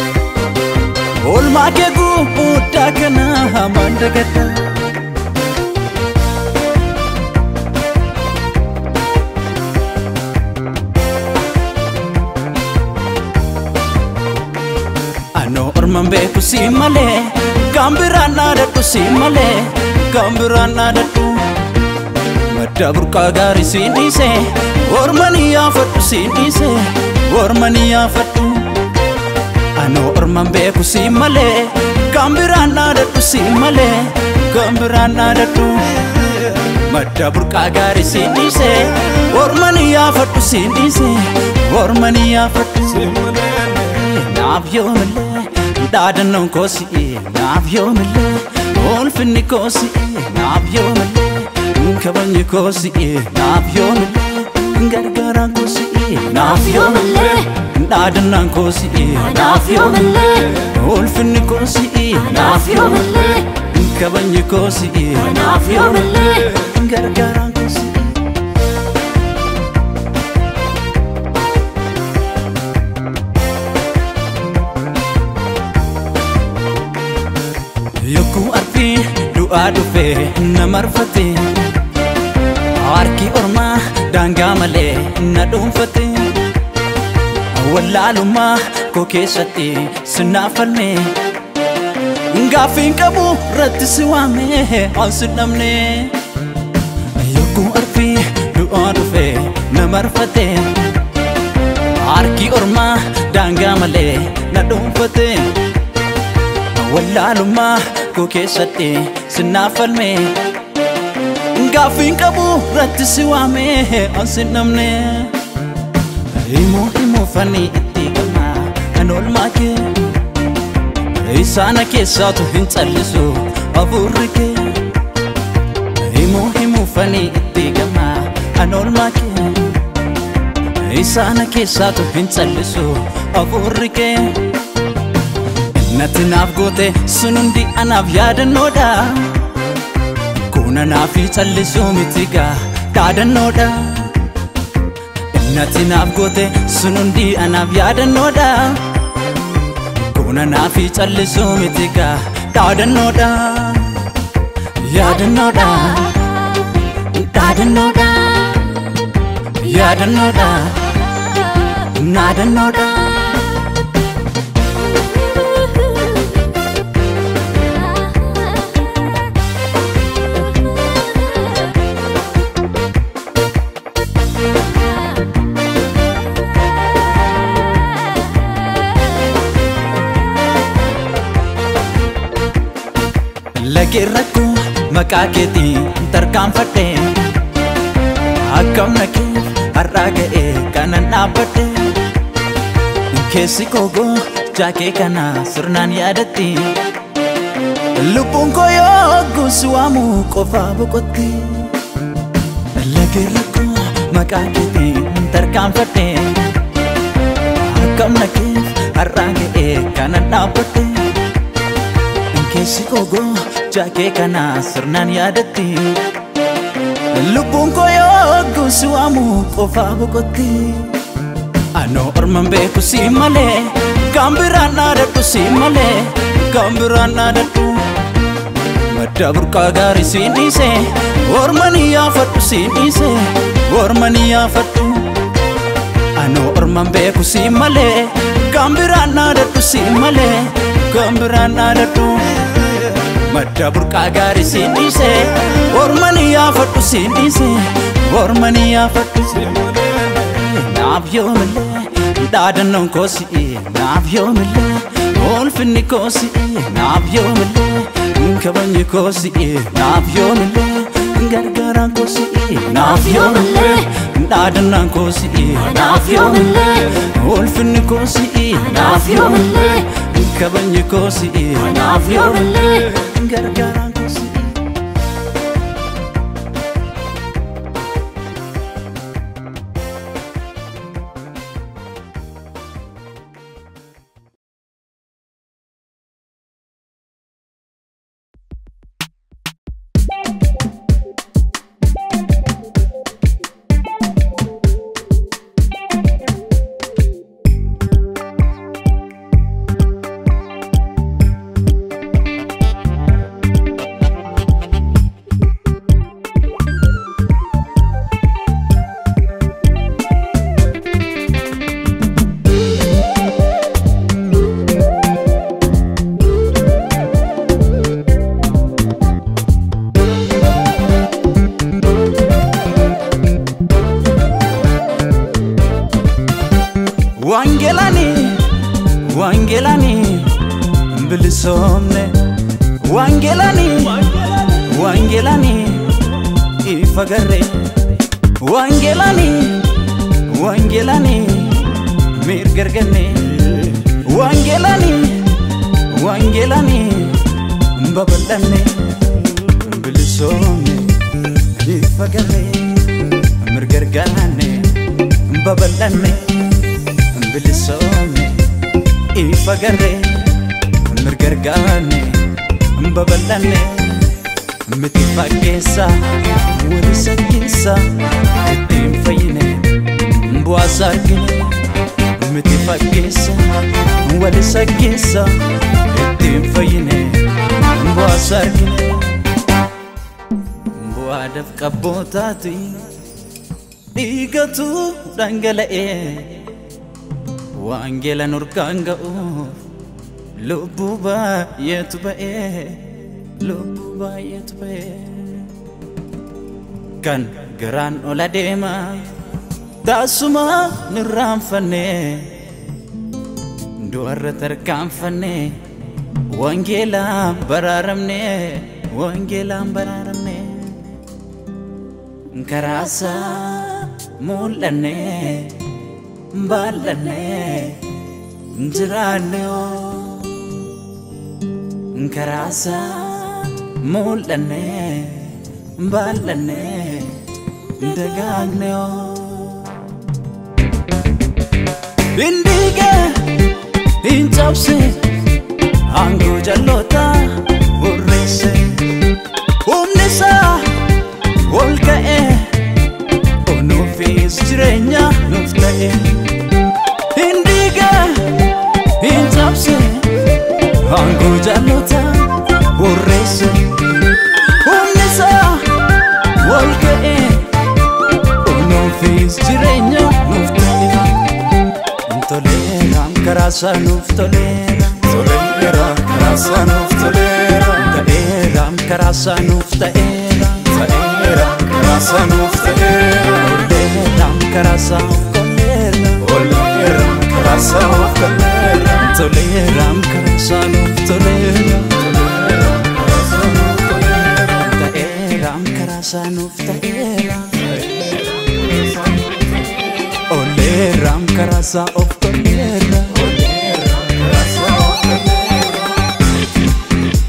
olmaa kee guddaa kana hamaan dagadha Anoo orman beeku si malee kan biraan dhaadhadhu si malee kan biraan dhaadhadhu madda burqaa gaarii si dhiise ormanii yaafadhu si dhiise ormanii yaafadhu Anoo orman beeku si malee kan biraan dhaadhadhu si malee kan biraan dhaadhadhu madda burqaa gaarii si dhiise ormanii yaafadhu si dhiise ormanii yaafadhu naaf yoomillee dhaadannoon koo si'ee naaf yoomillee ulfinni koo si'ee naaf yoomillee kabajni koo si'ee naaf yoomillee gargaaraan koo si'ee naaf yoomillee dhaadannaan koo si'ee naaf yoomillee ulfinni koo si'ee naaf yoomillee kabajni koo si'ee naaf yoomillee gargaaraan koo si'ee. Yokkuu arfii du'aa dhufee na marfate Harki ormaa daangaa malee na dhuunfate Wallaalummaa koo keessatti sinaaf falme Gaaffiin qabu irratti si waame an si dhabne Yokkuu arfii du'aa dhufee na marfate Harki ormaa daangaa malee na dhuunfate wallaalummaa koo keessatti sinaaf falme gaaffiin qabu irratti si waame an si dhabne himuu himuufanii itti galma an olmaa kee isaana keessaatu hin callisu hafuurri kee himuu himuufanii itti galma an olmaa kee isaana keessaatu hin callisu hafuurri kee Natti naaf goote sun hundi anaaf yaadannoodha Kun anaaf callisuu miti gaa dhaadannoodha Natti naaf goote sun hundi anaaf yaadannoodha Kun anaaf callisuu miti gaa dhaadannoodha Yaadannoodha Dhaadannoodha Yaadannoodha Naadannoodha Lageen rakkoo maqaa keetiin tarkaanfadhe Akkam nakeef har'aa ga'ee kanan dhaabbadhe Keessi koogoo jaakee kana sirnaan yaadatti Lubbuun koo yoo guusi waamu qofaa boqotti Lageen rakkoo maqaa keetiin tarkaanfadhe Akkam nakeef har'aa ga'ee kanan dhaabbadhe keessi koogoo jaakee kana sirnaan yaadatti lubbuun koo yoo guusi waamu qofaa boqotti anoo orman beeku si malee kan biraan dhaadhadhu si malee kan biraan dhaadhadhu madda burqaa gaarii si dhiise ormanii yaafadhu si dhiise ormanii yaafadhu anoo orman beeku si malee kan biraan dhaadhadhu si malee kan biraan dhaadhadhu madda burqaa gaarii si dhiise ormanii yaafadhu si dhiise ormanii yaafadhu naaf yoomillee dhaadannoon koo si'ee naaf yoomillee ulfinni koo si'ee naaf yoomillee kabajni koo si'ee naaf yoomillee gargaaraan koo si'ee naaf yoomillee dhaadannaan koo si'ee naaf yoomillee ulfinni koo si'ee naaf yoomillee kabajni koo si'ee naaf yoomillee gargaaraan koo si'ee. Wangelani, Wangelani, bilisoomne. Wangelani, Wangelani, ifagarre. Wangelani, Wangelani, mirgarganne. Wangelani, Wangelani, babal'anne. Bilisoomne, ifagarre. Mirgarganne, babal'anne. bilisoome ifa garree mirgargaanne babal'anne miti fakkeessa walisa keessa ittiin fayyine bu'aasa argine miti fakkeessa walisa keessa ittiin fayyine bu'aasa argine bu'aadhaaf qabbootaati dhiigatu dhangala'ee Wangeela nurkaan ga'uuf lubbuu baay'eetu ba'ee lubbuu baay'eetu ba'ee kan garaan ola deema taasuma nirraanfanne du'arra tarkaanfanne wangeelaan baraaramne wangeelaan baraaramne karaasaa mul'anne. ballanne jiraanne karaasa mul'anne ballanne dagaagne Bindiga hin cabse aangoo jalloota burreesse humni isaa ol ka'e onuufis jireenya nuuf ta'e. Indiga hin cabse aangoo jalloota burreesse humni isaa ol ka'e onuufis jireenya nuuf ta'e. Toleera karaa isaa nuuf toleera. Toleera karaa isaa nuuf toleera. Ta'eera karaa isaa nuuf ta'eera. Ta'eera karaa isaa nuuf ta'eera. Toleera karaa isaa nuuf toleera. Toleera karaa isaa nuuf toleera. Toleera karaa isaa nuuf toleera. Toleera karaa isaa nuuf toleera. Ta'eera karaa isaa nuuf ta'eera. Oleera karaa isaa of toleera. Toleera karaa isaa nuuf toleera.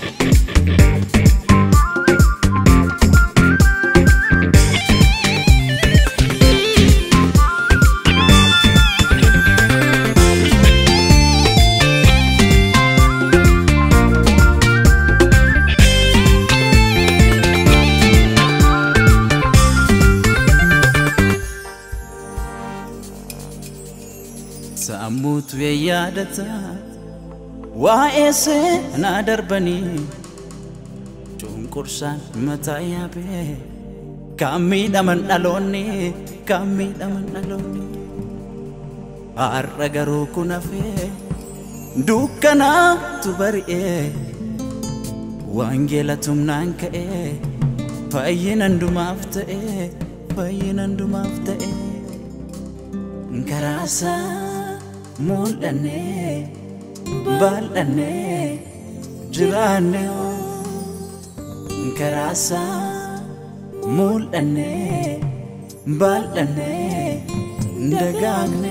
Sammuutu yaadata waa'ee seenaa darbanii cunqursaan mataa yaabee kan miidhaman dhaloonni kan miidhaman dhaloonni har'a garuu kun hafee dukkanaatu bari'ee wangeela tumnaan ka'ee fayyina hundumaaf ta'ee baay'een hundumaaf ta'e karaasaa mul'annee baaldhannee jiraanne karaasaa mul'annee baaldhannee dagaagne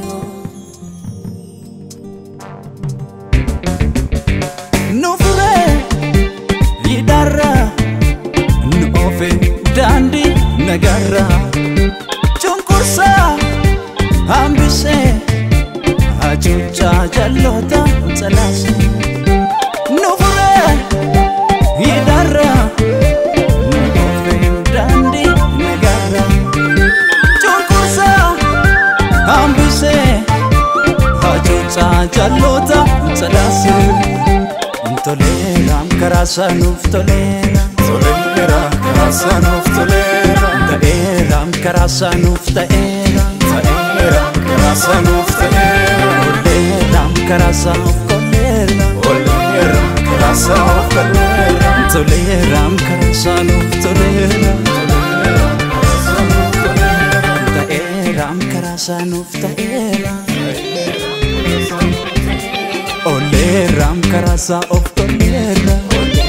nu furee hidharra nu oofe daandii nagarra cunqursaa hambisee hacuuccaa jalloota calaase nu furee hidharra nu oofe daandii nagarra cunqursaa hambisee hacuuccaa jalloota calaase toleeraam karaa saanuuf toleera Toleera karaa saanuuf toleera ta'eeraam karaa saanuuf ta'eera Ta'eera karaa saanuuf ta'eera toleeraam karaa saanuuf toleera Oleera karaa saanuuf toleera toleeraam karaa saanuuf toleera ta'eeraam karaa saanuuf ta'eera oleeraam karaa saa of toleera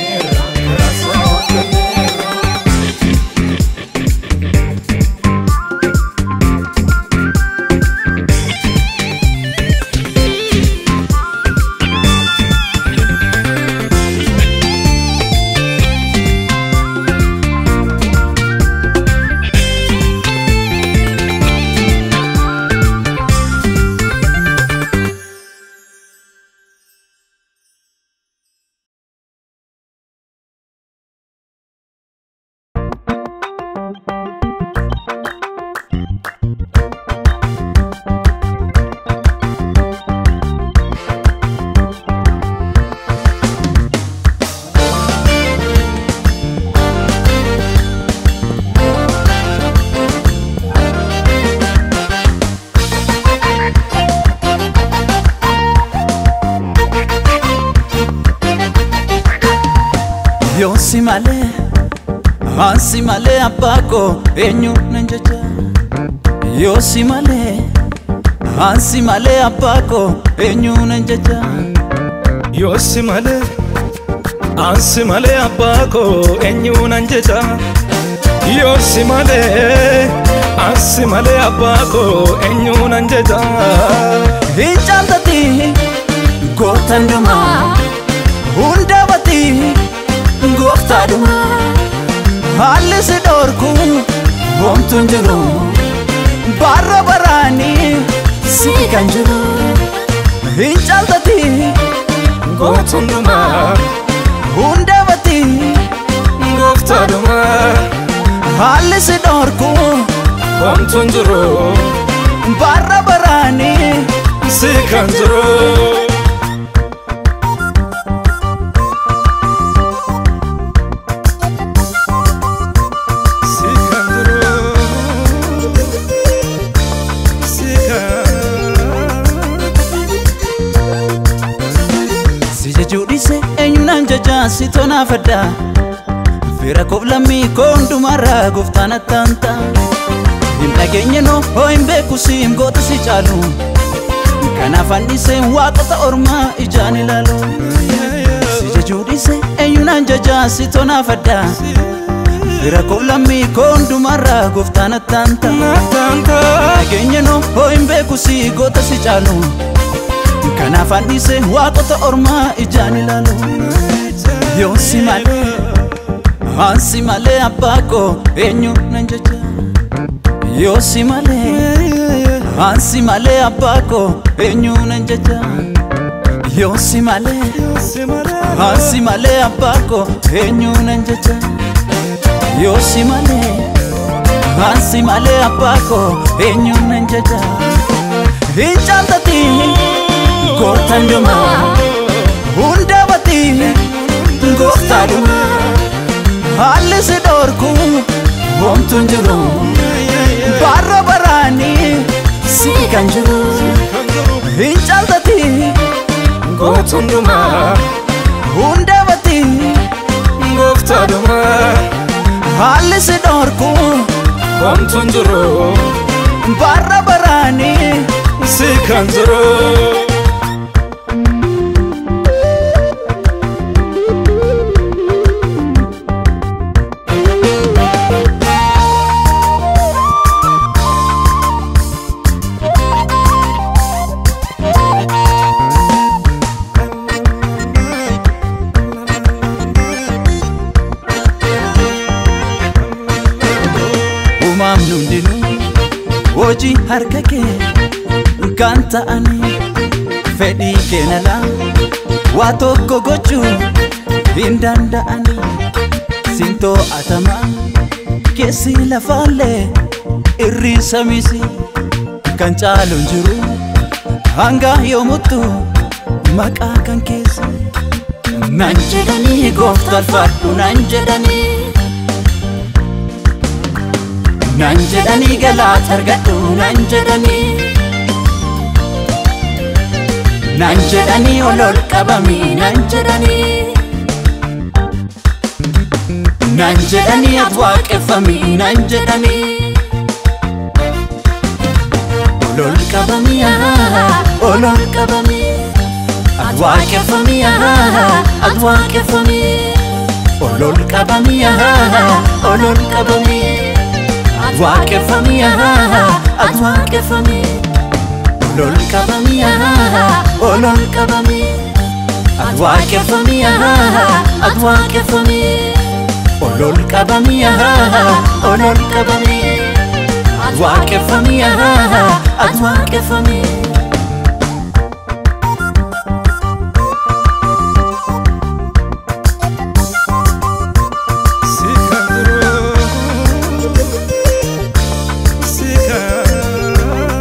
Yoosi malee, ansi malee abbaa koo eenyu nan jecha. Yoosi malee, ansi malee abbaa koo eenyu nan jecha. Yoosi malee, ansi malee abbaa koo eenyuunan jecha. Yoosi malee, ansi malee abbaa koo eenyuunan jecha. Hin caaltati gootan dhumaa hunda bati gooftaa dhumaa haalli si dhoorku homtuun jiru barra baraanii si kan jiru hin caaltati Gootuun dhumaa, hunda bati gooftaa dhumaa, haalli si dhoorku homtuun jiru, barra baraanii si kan jiru. Si kan jiru, si kan Si jechuu dhiise eenyuunaan jajaa si tonaafadha Fira koof lammii koo hundumarraa gooftaan attaanta Hin dhageenye noo hoo hin beeku si hin goota si caalu Kanaaf handhiseen waaqota ormaa ijaan ilaalu Si jechuu dhiise eenyuunaan jajaa si tonaafadha Fira koof lammii koo hundumarraa gooftaan attaanta Naataanta. Dhageenye noo hoo hin beeku si goota si caalu Kanaaf handhisee waaqota ormaa ijaan ilaalu Yoosi malee Ansi malee abbaa koo eenyu nan jecha Yoosi malee Ansi malee abbaa koo eenyu nan jecha Yoosi malee Si malee, Ansi malee abbaa koo eenyu nan jecha Yoosi malee Ansi malee abbaa koo eenyu nan jecha Hin caaltati gootan dhumaa hunda bati gooftaa dhumaa haalli si dhoorku homtuun jiru barra baraanii si kan jiru hin caaltati gootuun dhumaa, hunda bati gooftaa dhumaa, haalli si dhoorku homtuun jiru Barra baraanii si kan jiru Uumamni hundinuu hojii harka kee kan ta'anii fedhii keenalaa waa tokko gochuu hin danda'anii siin to'atamaa keessi lafaallee irri samisi kan caaluun jiru hanga yoomuttu maqaa kan keessa nan jedhanii gooftaan fadhu nan jedhanii nan jedhanii galaata argadhu nan jedhanii nan jedhanii ol ol qabamii nan jedhanii nan jedhanii ati waaqeffamii nan jedhanii ol ol qabamii ol ol qabamii ati waaqeffamii ati waaqeffamii ol ol qabamii ol ol qabamii ati waaqeffamii ati waaqeffamii ol ol qabamii ol ol qabamii ati waaqeffamii ati waaqeffamii ol ol qabamii ol ol qabamii ati waaqeffamii ati waaqeffamii si kan jiru si kan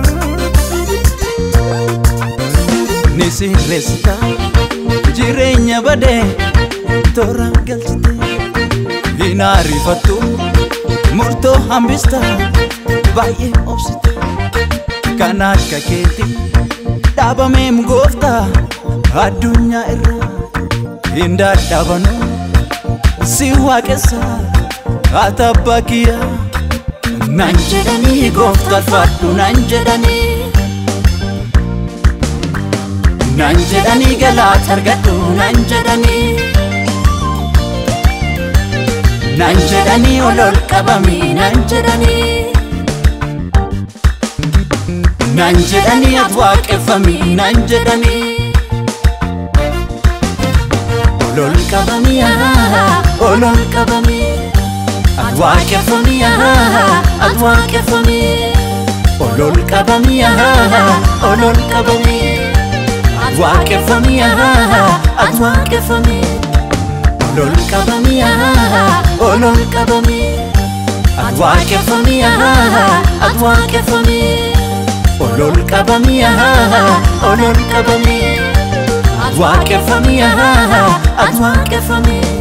ni sirreessita jireenya badee toora galchite hin ariifattu murtoo hambista baay'ee obsite kan akka keeti dhaabameem goofta addunyaa irra hin dadhabanu si waaqessa ati abbaa kiyya nan jedhanii gooftaan fadhu nan jedhanii nan jedhanii galaata argadhu nan jedhanii nan jedhanii ol ol qabamii nan jedhanii nan jedhanii ati waaqeffamii nan jedhanii ol ol qabamii ol ol qabamii ati waaqeffamii ati waaqeffamii ol ol qabamii ol ol qabamii ati waaqeffamii ati waaqeffamii ol ol qabamii ol ol qabamii ati waaqeffamii ati waaqeffamii ol ol qabamii ol ol qabamii ati waaqeffamii ati waaqeffamii